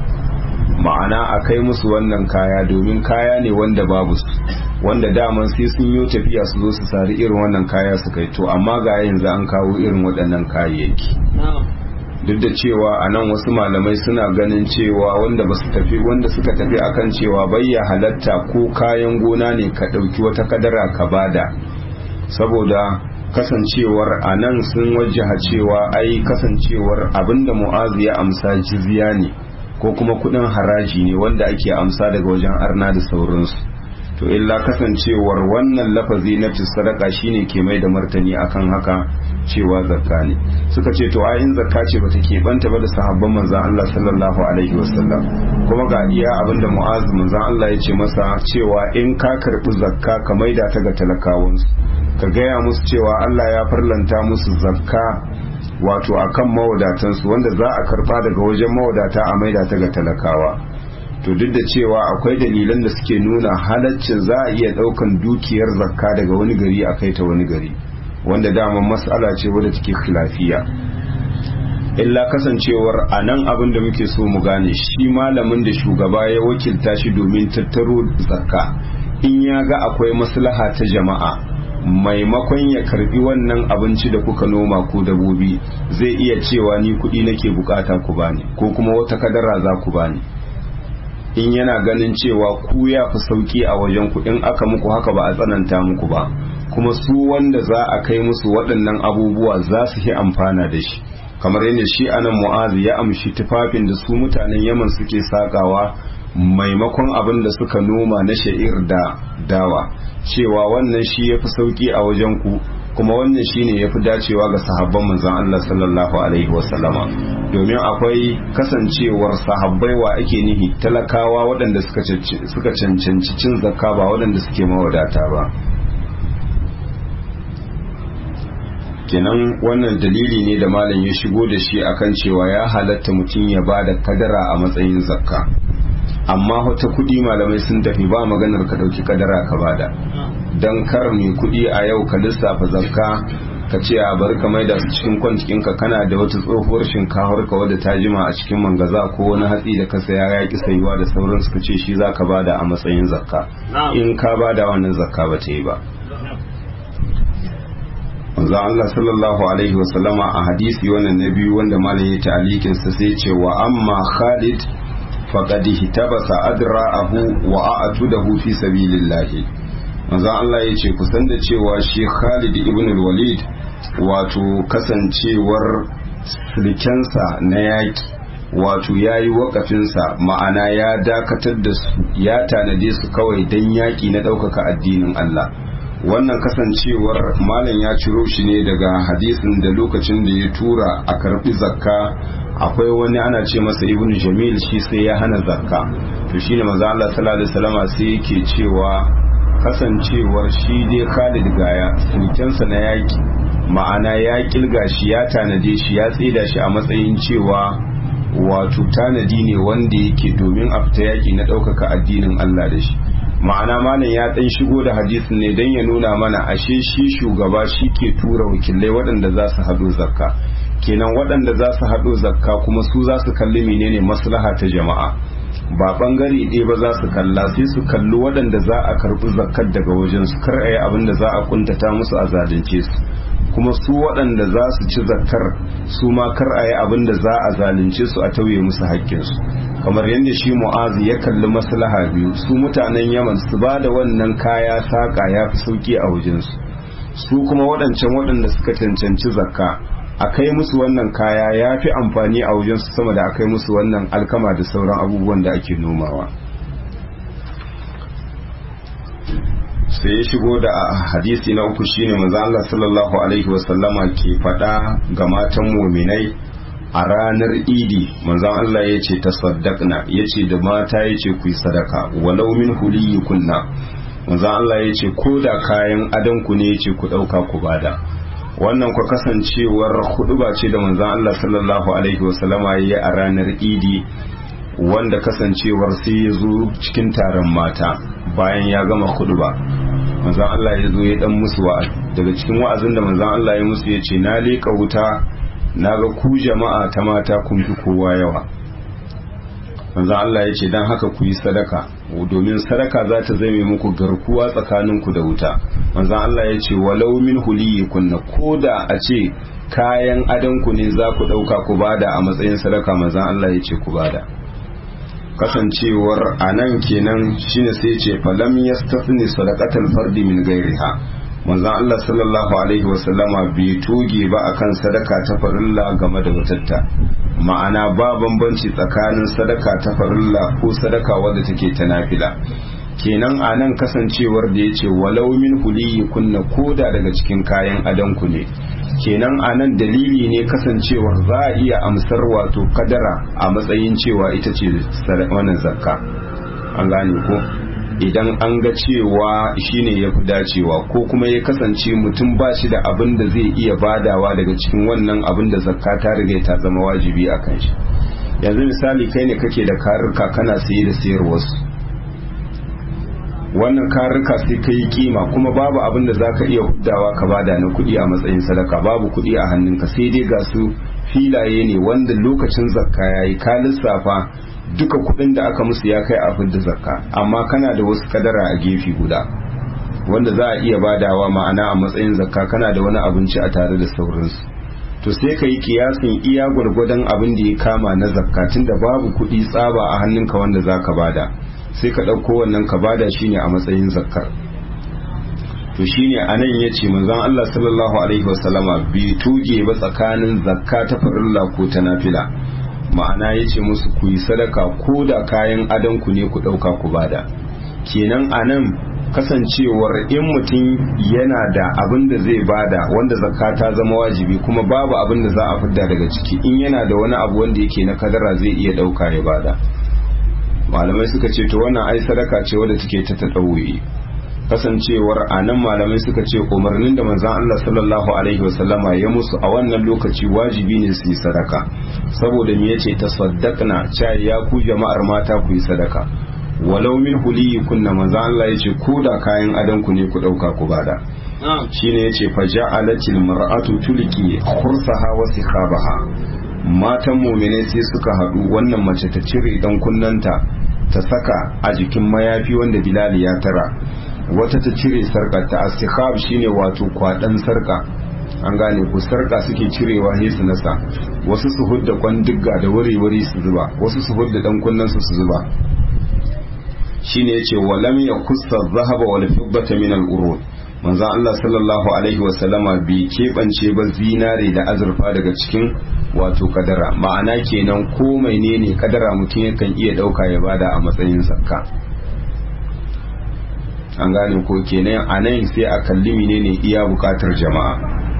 ma'ana a kai musu wannan kaya domin kaya ne wanda babu su wanda daman sai sun yi tafiya su zo su sari irin wannan kaya su kai to amma ga yanzu an kawo irin waɗannan kayayyaki duk da cewa a nan wasu malamai suna ganin cewa wanda ba su tafi wanda suka tafi akan cewa bayya halatta ko kayan gona ne ka ɗauki wata kadara ka bada saboda kasancewar a nan sun wajaha cewa ai kasancewar abinda mu'azu ya amsa jizya ne ko kuma kudin haraji ne wanda ake amsa daga wajen arna da sauransu to illa kasancewar wannan lafazi na sadaka shine ke mai da martani akan haka cewa zakka ne suka ce to ayin zakka ce bata keɓanta ba da sahabban manzan Allah sallallahu alaihi wasallam kuma ga iya abinda mu'az manzan Allah ya ce masa cewa in ka karɓi zakka ka maida ta ga talakawansu ka gaya musu cewa Allah ya farlanta musu zakka wato akan mawadatansu wanda za a karba daga wajen mawadata a maida ta ga talakawa to duk da cewa akwai dalilan da suke nuna halaccin za a iya daukan dukiyar zakka daga wani gari a kai ta wani gari wanda daman mas'ala ce wadda take khilafiya illa kasancewar a nan abin da muke so mu gane shi malamin da shugaba ya wakilta shi domin tattaro zakka in ya ga akwai maslaha ta jama'a maimakon ya karbi wannan abinci da kuka noma ko dabobi zai iya cewa ni kuɗi nake bukata ku bani ko kuma wata kadara za ku bani in yana ganin cewa ku ya fi sauki a wajen ku in aka muku haka ba a tsananta muku ba kuma su wanda za a kai musu waɗannan abubuwa za su yi amfana da shi kamar yadda shi anan mu'azi ya amshi tufafin da su mutanen yaman suke sakawa maimakon abin da suka noma na sha'ir da dawa cewa wannan shi ya fi sauki a wajen ku kuma wannan shi ne ya fi dacewa ga sahabban manzan Allah sallallahu alaihi wasallama domin akwai kasancewar sahabbai wa ake nihi talakawa waɗanda suka cancanci cin zakka ba waɗanda suke mawadata ba kenan wannan dalili ne da malam ya shigo da shi akan cewa ya halatta mutum ya ba da kadara a matsayin zakka amma wata kudi malamai sun tafi ba maganar ka dauki kadara ka bada dan kar mai kudi a yau ka lissafa zakka ka ce a bar ka maida su cikin kwancikin ka kana da wata tsohuwar shinkafar ka wadda ta jima a cikin mangaza ko wani hatsi da ka saya ya ki sayuwa da sauran suka ce shi zaka bada a matsayin zakka in ka bada wannan zakka ba ta yi ba manzo Allah sallallahu alaihi wasallama a hadisi wannan na biyu wanda malam ya ta'alikin sa sai ce wa amma Khalid faqad hitabasa adra'ahu wa a'tudahu fi sabilillah manzo Allah ya ce kusan da cewa shi Khalid ibn al-Walid wato kasancewar sulkensa na yaki wato ya yi wakafinsa ma'ana ya dakatar da su ya tanade su kawai don yaƙi na ɗaukaka addinin Allah wannan kasancewar malam ya ciro shi ne daga hadisin da lokacin da ya tura a karbi zakka akwai wani ana ce masa ibnu jamil shi sai ya hana zakka to shine manzo Allah sallallahu alaihi wasallama sai yake cewa kasancewar shi dai Khalid gaya sulkensa na yaki ma'ana ya kilga shi ya tanade shi ya tsida shi a matsayin cewa wato tanadi ne wanda yake domin a fita yaki na ɗaukaka addinin Allah da shi ma'ana malam ya ɗan shigo da hadisin ne don ya nuna mana ashe shi shugaba shi ke tura wakilai waɗanda za su haɗo zakka kenan waɗanda za su haɗo zakka kuma su za su kalli menene maslaha ta jama'a ba ɓangare ɗaya ba za su kalla sai su kalli waɗanda za a karɓi zakkar daga wajen su kar a yi abin da za a kuntata musu a zalunce su kuma su waɗanda za su ci zakkar su ma kar a yi abin da za a zalunce su a tauye musu haƙƙinsu kamar yadda shi mu'azi ya kalli maslaha biyu su mutanen yaman su ba da wannan kaya saƙa ya fi sauƙi a wajensu su kuma waɗancan waɗanda suka cancanci zakka a kai musu wannan kaya ya fi amfani a wajensu sama da a kai musu wannan alkama da sauran abubuwan da ake nomawa sai ya shigo da hadisi na uku shine manzo Allah sallallahu alaihi wasallama ke faɗa ga matan muminai a ranar idi manzon Allah ya ce tasaddaqna ya ce da mata ya ce ku yi sadaka walau min kunna manzon Allah ya ce ko da kayan adanku ne ya ce ku ɗauka ku bada wannan ku kasancewar huduba ce da manzon Allah sallallahu alaihi wasallama ya yi a ranar idi wanda kasancewar sai ya zo cikin taron mata bayan ya gama huduba manzon Allah ya zo ya dan musu wa'azi daga cikin wa'azin da manzon Allah ya musu ya ce na leƙa wuta na ga ku jama'a ta mata kun fi kowa yawa manzon Allah ya ce don haka ku yi sadaka domin sadaka za ta zame muku garkuwa tsakaninku da wuta manzon Allah ya ce walau min kunna ko da a ce kayan adanku ne za ku ɗauka ku bada a matsayin sadaka manzon Allah ya ce ku bada kasancewar a nan kenan shine sai ce falam yastafni sadaqatal fardi min gairiha manzon Allah sallallahu alaihi wasallama bai toge ba akan sadaka ta farilla game da watatta ma'ana ba bambanci tsakanin sadaka ta farilla ko sadaka wadda take ta nafila kenan a nan kasancewar da ya ce walau min huliyi kunna koda daga cikin kayan adanku ne kenan a nan dalili ne kasancewar za a iya amsar wato kadara a matsayin cewa ita ce wannan zakka an gane ko idan an ga cewa shine ya fi dacewa ko kuma ya kasance mutum ba shi da abin da zai iya badawa daga cikin wannan abin da zakka ta riga ta zama wajibi a kan shi yanzu misali kai ne kake da karurka kana saye da sayarwarsu wannan karurka sai ka yi kima kuma babu abin da zaka iya huddawa ka bada na kuɗi a matsayin sadaka babu kuɗi a hannunka sai dai ga su filaye ne wanda lokacin zakka yayi ka lissafa duka kuɗin da aka musu ya kai a fidda zakka amma kana da wasu kadara a gefe guda wanda za a iya badawa ma'ana a matsayin zakka kana da wani abinci a tare da sauransu to sai ka yi kiyasin iya gwargwadon abin da ya kama na zakka tunda babu kuɗi tsaba a hannunka wanda za ka bada sai ka ɗauko wannan ka bada shi ne a matsayin zakkar to shi ne a nan ya ce manzon Allah sallallahu alaihi wasallama bai tuge ba tsakanin zakka ta farilla ko ta nafila ma'ana ya ce musu ku yi sadaka ko da kayan adanku ne ku ɗauka ku bada kenan a nan kasancewar in mutum yana da abin da zai bada wanda zakka ta zama wajibi kuma babu abin da za a fidda daga ciki in yana da wani abu wanda yake na kadara zai iya ɗauka ya bada malamai suka ce to wannan ai sadaka ce wadda take ta taɗauye kasancewar a nan malamai suka ce umarnin da manzan Allah sallallahu alaihi wasallama ya musu a wannan lokaci wajibi ne su yi sadaka saboda me yace tasaddaqna cha ya ku jama'ar mata ku yi sadaka walau min huliyi kunna manzan Allah yace ko da kayan adan ku ne ku dauka ku bada shine yace fa ja'alatil mar'atu tulki khursaha wa sikhabaha matan mu'mine sai suka hadu wannan mace ta cire dan kunnanta ta saka a jikin mayafi wanda Bilal ya tara wata ta cire sarka ta astikhab shine wato kwadan sarka an gane ku sarka suke cirewa ne su nasa wasu su hudda kwandigga da wuri-wuri su zuba wasu su hudda dan kunnansu su zuba shine yace walam yakussa dhahaba wal fiddata min al urud manzo Allah sallallahu alaihi wa sallama bi kebance ba zinare da azurfa daga cikin wato kadara ma'ana kenan ko menene kadara mutum yakan iya dauka ya bada a matsayin zakka an gane ko kenan a nan sai a kalli menene iya bukatar jama'a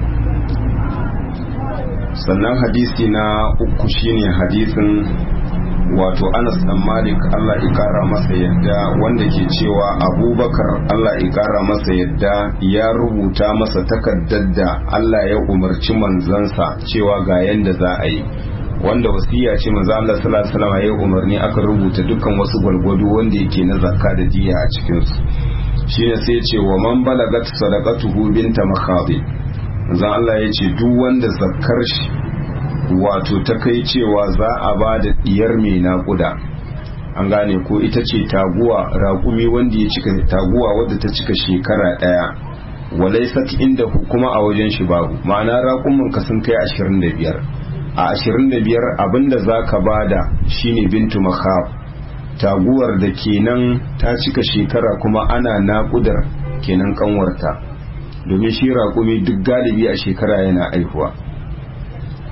sannan hadisi na uku shine hadisin wato anas dan malik allah ikara masa yadda wanda ke cewa abubakar allah ikara masa yadda ya rubuta masa takardar da allah ya umarci manzansa cewa ga yanda za a yi wanda wasiya ce manzo Allah sallallahu alaihi wasallam ya umarni aka rubuta dukkan wasu gwalgwado wanda yake na zakka da diya a cikin su shine sai ya ce wa man balagat sadaqatuhu binta makhabi manzo Allah ya ce duk wanda zakkar shi wato ta kai cewa za a ba da diyar mai naƙuda an gane ko ita ce taguwa raƙumi wanda ya cika taguwa wadda ta cika shekara ɗaya walaisat inda kuma a wajen shi babu ma'ana raƙumin ka sun kai ashirin da biyar a ashirin da biyar abinda za ka bada shine bintu makhab taguwar da kenan ta cika shekara kuma ana naƙudar kenan kanwarta domin shi raƙumi duk galibi a shekara yana aihuwa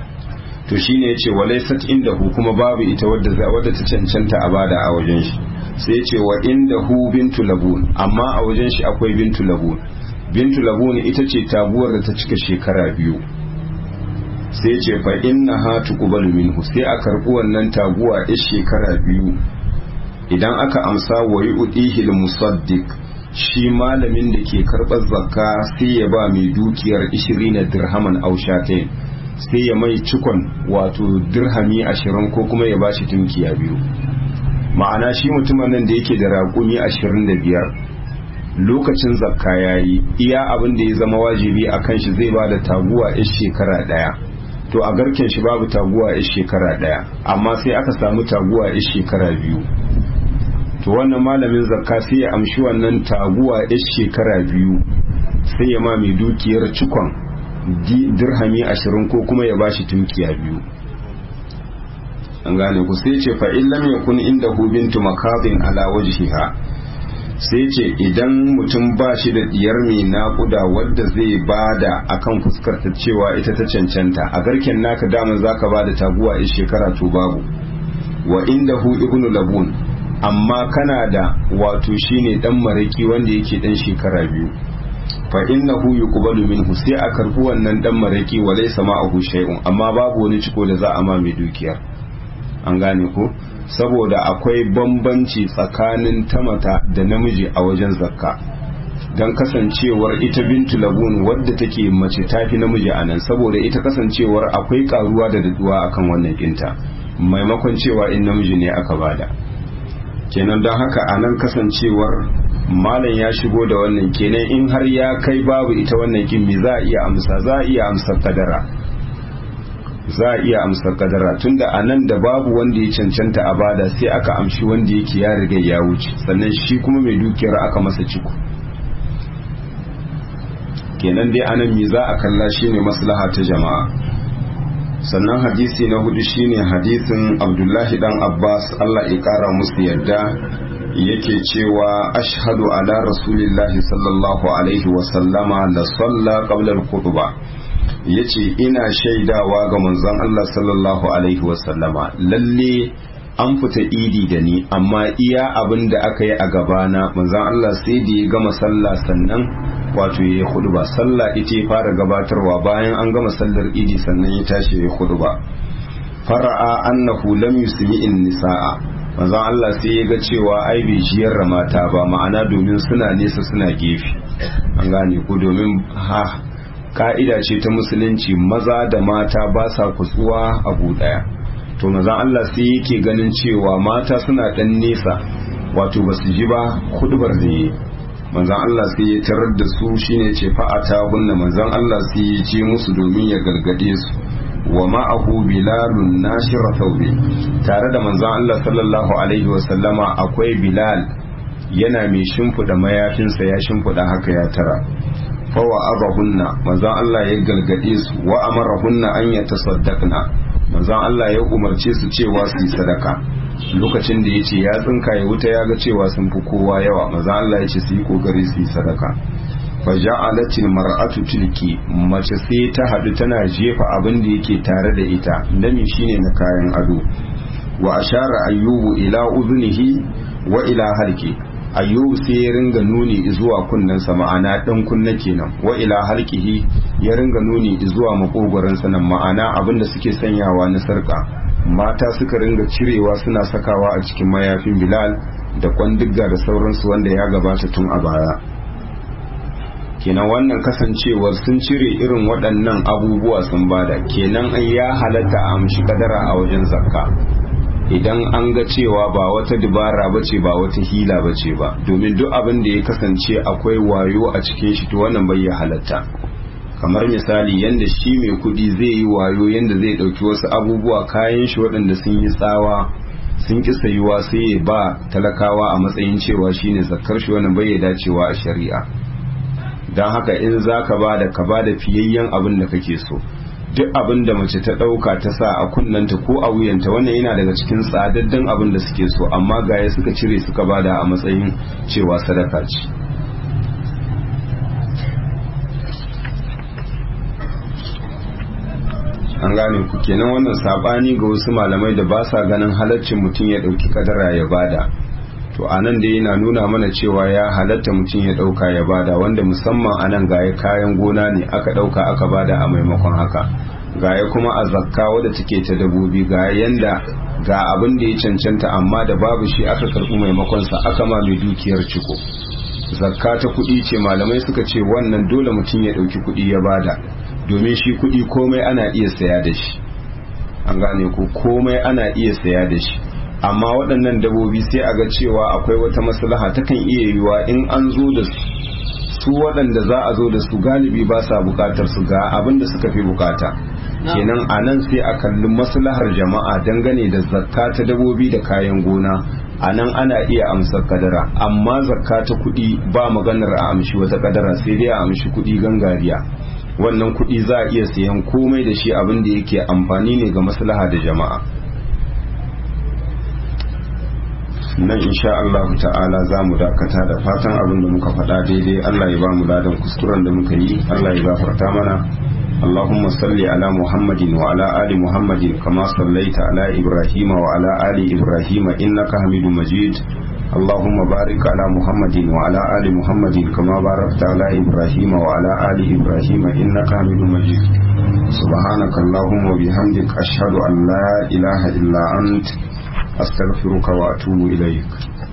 to shine yace walaysat indahu kuma babu ita wadda wadda ta cancanta a bada a wajen shi sai ce wa inda hu bintu labun amma a wajen shi akwai bintu labun bintu labun ita ce taguwar da ta cika shekara biyu sai ce fa inna ha tuqbalu minhu sai a karbi wannan taguwa a shekara biyu idan aka amsa wa yu'tihi musaddiq shi malamin da ke karɓar zakka sai ya ba mai dukiyar 20 dirhaman aw shatain sai ya mai cikon wato dirhami 20 ko kuma ya bashi tunkiya biyu ma'ana shi mutumin nan da yake da raƙumi 25 lokacin zakka yayi iya abin da ya zama wajibi a kan shi zai ba da taguwa a shekara ɗaya to a garken shi babu taguwa a shekara ɗaya amma sai aka samu taguwa a shekara biyu to wannan malamin zakka sai ya amshi wannan taguwa a shekara biyu sai ya ma mai dukiyar cikon dirhami ashirin ko kuma ya bashi tunkiya biyu an gane ku sai ce fa'in lam yakun inda hu bintu makabin ala wajhiha sai ce idan mutum ba shi da diyar mai naƙuda wadda zai bada akan fuskar ta cewa ita ta cancanta a garken naka daman zaka bada taguwa a shekara to babu wa inda hu ibnu labun amma kana da wato shine dan maraki wanda yake dan shekara biyu fa innahu yuqbalu minhu sai a karbi wannan dan maraki wa laysa ma'ahu shay'un amma babu wani ciko da za a ma mai dukiyar an gane ko saboda akwai bambanci tsakanin tamata da namiji a wajen zakka don kasancewar ita bintu labun wadda take mace tafi namiji a nan saboda ita kasancewar akwai karuwa da daduwa akan wannan kinta maimakon cewa in namiji ne aka bada kenan don haka a nan kasancewar malam ya shigo da wannan kenan in har ya kai babu ita wannan kimmi za a iya amsa za a iya amsa kadara za a iya amsa kadara tunda a nan da babu wanda ya cancanta a bada sai aka amshi wanda yake ya riga ya wuce sannan shi kuma mai dukiyar aka masa ciko kenan dai anan me za a kalla shine maslaha ta jama'a sannan hadisi na hudu shine hadisin abdullahi dan abbas allah ya kara musu yadda yake cewa ashhadu ala rasulillahi sallallahu alaihi wasallama la salla qabla al-khutba yace ina shaidawa ga manzon Allah sallallahu alaihi wasallama lalle an fita idi da ni amma iya abin da aka yi a gabana manzon Allah sai da ya gama sallah sannan wato ya yi ba sallah ita ya fara gabatarwa bayan an gama sallar idi sannan ya tashi ya yi ba fara'a annahu lam yusmi'in nisaa manzon Allah sai ya ga cewa ai bai jiyar mata ba ma'ana domin suna nesa suna gefe an gane ko domin ha ka'ida ce ta musulunci maza da mata ba sa kutsuwa a daya to manzon Allah sai yake ganin cewa mata suna dan nesa wato basu ji ba hudubar da yi manzan Allah sai ya tarar da su shine ce fa'ata hunna manzan Allah sai ya ce musu domin ya gargade su wa ma'ahu bilalun nashira thawbi tare da manzan Allah sallallahu alaihi wa sallama akwai bilal yana mai shimfida mayafinsa ya shimfida haka ya tara fa wa abahunna manzan Allah ya gargade su wa amarahunna an yatasaddaqna manzan Allah ya umarce su cewa su yi sadaka lokacin da ya ce ya tsinka ya wuta ya ga cewa sun fi kowa yawa maza Allah ya ce su yi kokari su yi sadaka fa ja'alatil mar'atu tilki mace sai ta hadu tana jefa abin da yake tare da ita nami shine na kayan ado wa ashara ayyubu ila udhunihi wa ila halki ayyubu sai ya ringa nuni zuwa kunnensa ma'ana dan kunna kenan wa ila halkihi ya ringa nuni zuwa makogoransa nan ma'ana abin da suke sanyawa na sarka mata suka ringa cirewa suna sakawa a cikin mayafin bilal da kwandigga da sauransu wanda ya gabata tun a baya kenan wannan kasancewar sun cire irin waɗannan abubuwa sun bada kenan an ya halatta a amshi kadara a wajen zakka idan an ga cewa ba wata dubara ba ce ba wata hila ba ce ba domin duk abin da ya kasance akwai wayo a cikin shi to wannan bai ya halatta kamar misali yadda shi mai kudi zai yi wayo yadda zai dauki wasu abubuwa kayan shi waɗanda sun yi tsawa sun ki sayuwa sai ya ba talakawa a matsayin cewa shine zakar shi wannan bai dacewa a shari'a don haka in za ka ba da ka ba da fiyayyen abin da kake so duk abin da mace ta ɗauka ta sa a kunnanta ko a wuyanta wannan yana daga cikin tsadaddan abin da suke so amma gaya suka cire suka bada a matsayin cewa sadaka ce an gane ku kenan wannan sabani ga wasu malamai da ba sa ganin halaccin mutum ya dauki kadara ya bada to a nan dai yana nuna mana cewa ya halatta mutum ya ɗauka ya bada wanda musamman a nan gaya kayan gona ne aka ɗauka aka bada a maimakon haka gaya kuma a zakka wadda take ta dabobi ga yanda ga abin da ya cancanta amma da babu shi aka karɓi maimakonsa aka ma mai dukiyar ciko zakka ta kuɗi ce malamai suka ce wannan dole mutum ya ɗauki kuɗi ya bada domin shi kuɗi komai ana iya saya da shi an gane ko komai ana iya saya da shi amma waɗannan dabobi sai a ga cewa akwai wata maslaha takan iya yiwuwa in an zo da su su waɗanda za a zo da su galibi ba sa bukatar su ga abin da suka fi bukata kenan a nan sai a kalli maslahar jama'a dangane da zakka ta dabobi da kayan gona a nan ana iya amsar kadara amma zakka ta kuɗi ba maganar a amshi wata kadara sai dai a amshi kuɗi gangariya wannan kuɗi za a iya sayan komai da shi abin da yake amfani ne ga maslaha da jama'a nan insha Allah ta'ala za mu dakata da fatan abin da muka faɗa daidai Allah ya ba mu ladan kuskuren da muka yi Allah ya gafarta mana اللهم صل على محمد وعلى آل محمد كما صليت على إبراهيم وعلى آل إبراهيم إنك حميد مجيد اللهم بارك على محمد وعلى آل محمد كما باركت على إبراهيم وعلى آل إبراهيم إنك حميد مجيد سبحانك اللهم وبحمدك أشهد أن لا إله إلا أنت أستغفرك وأتوب إليك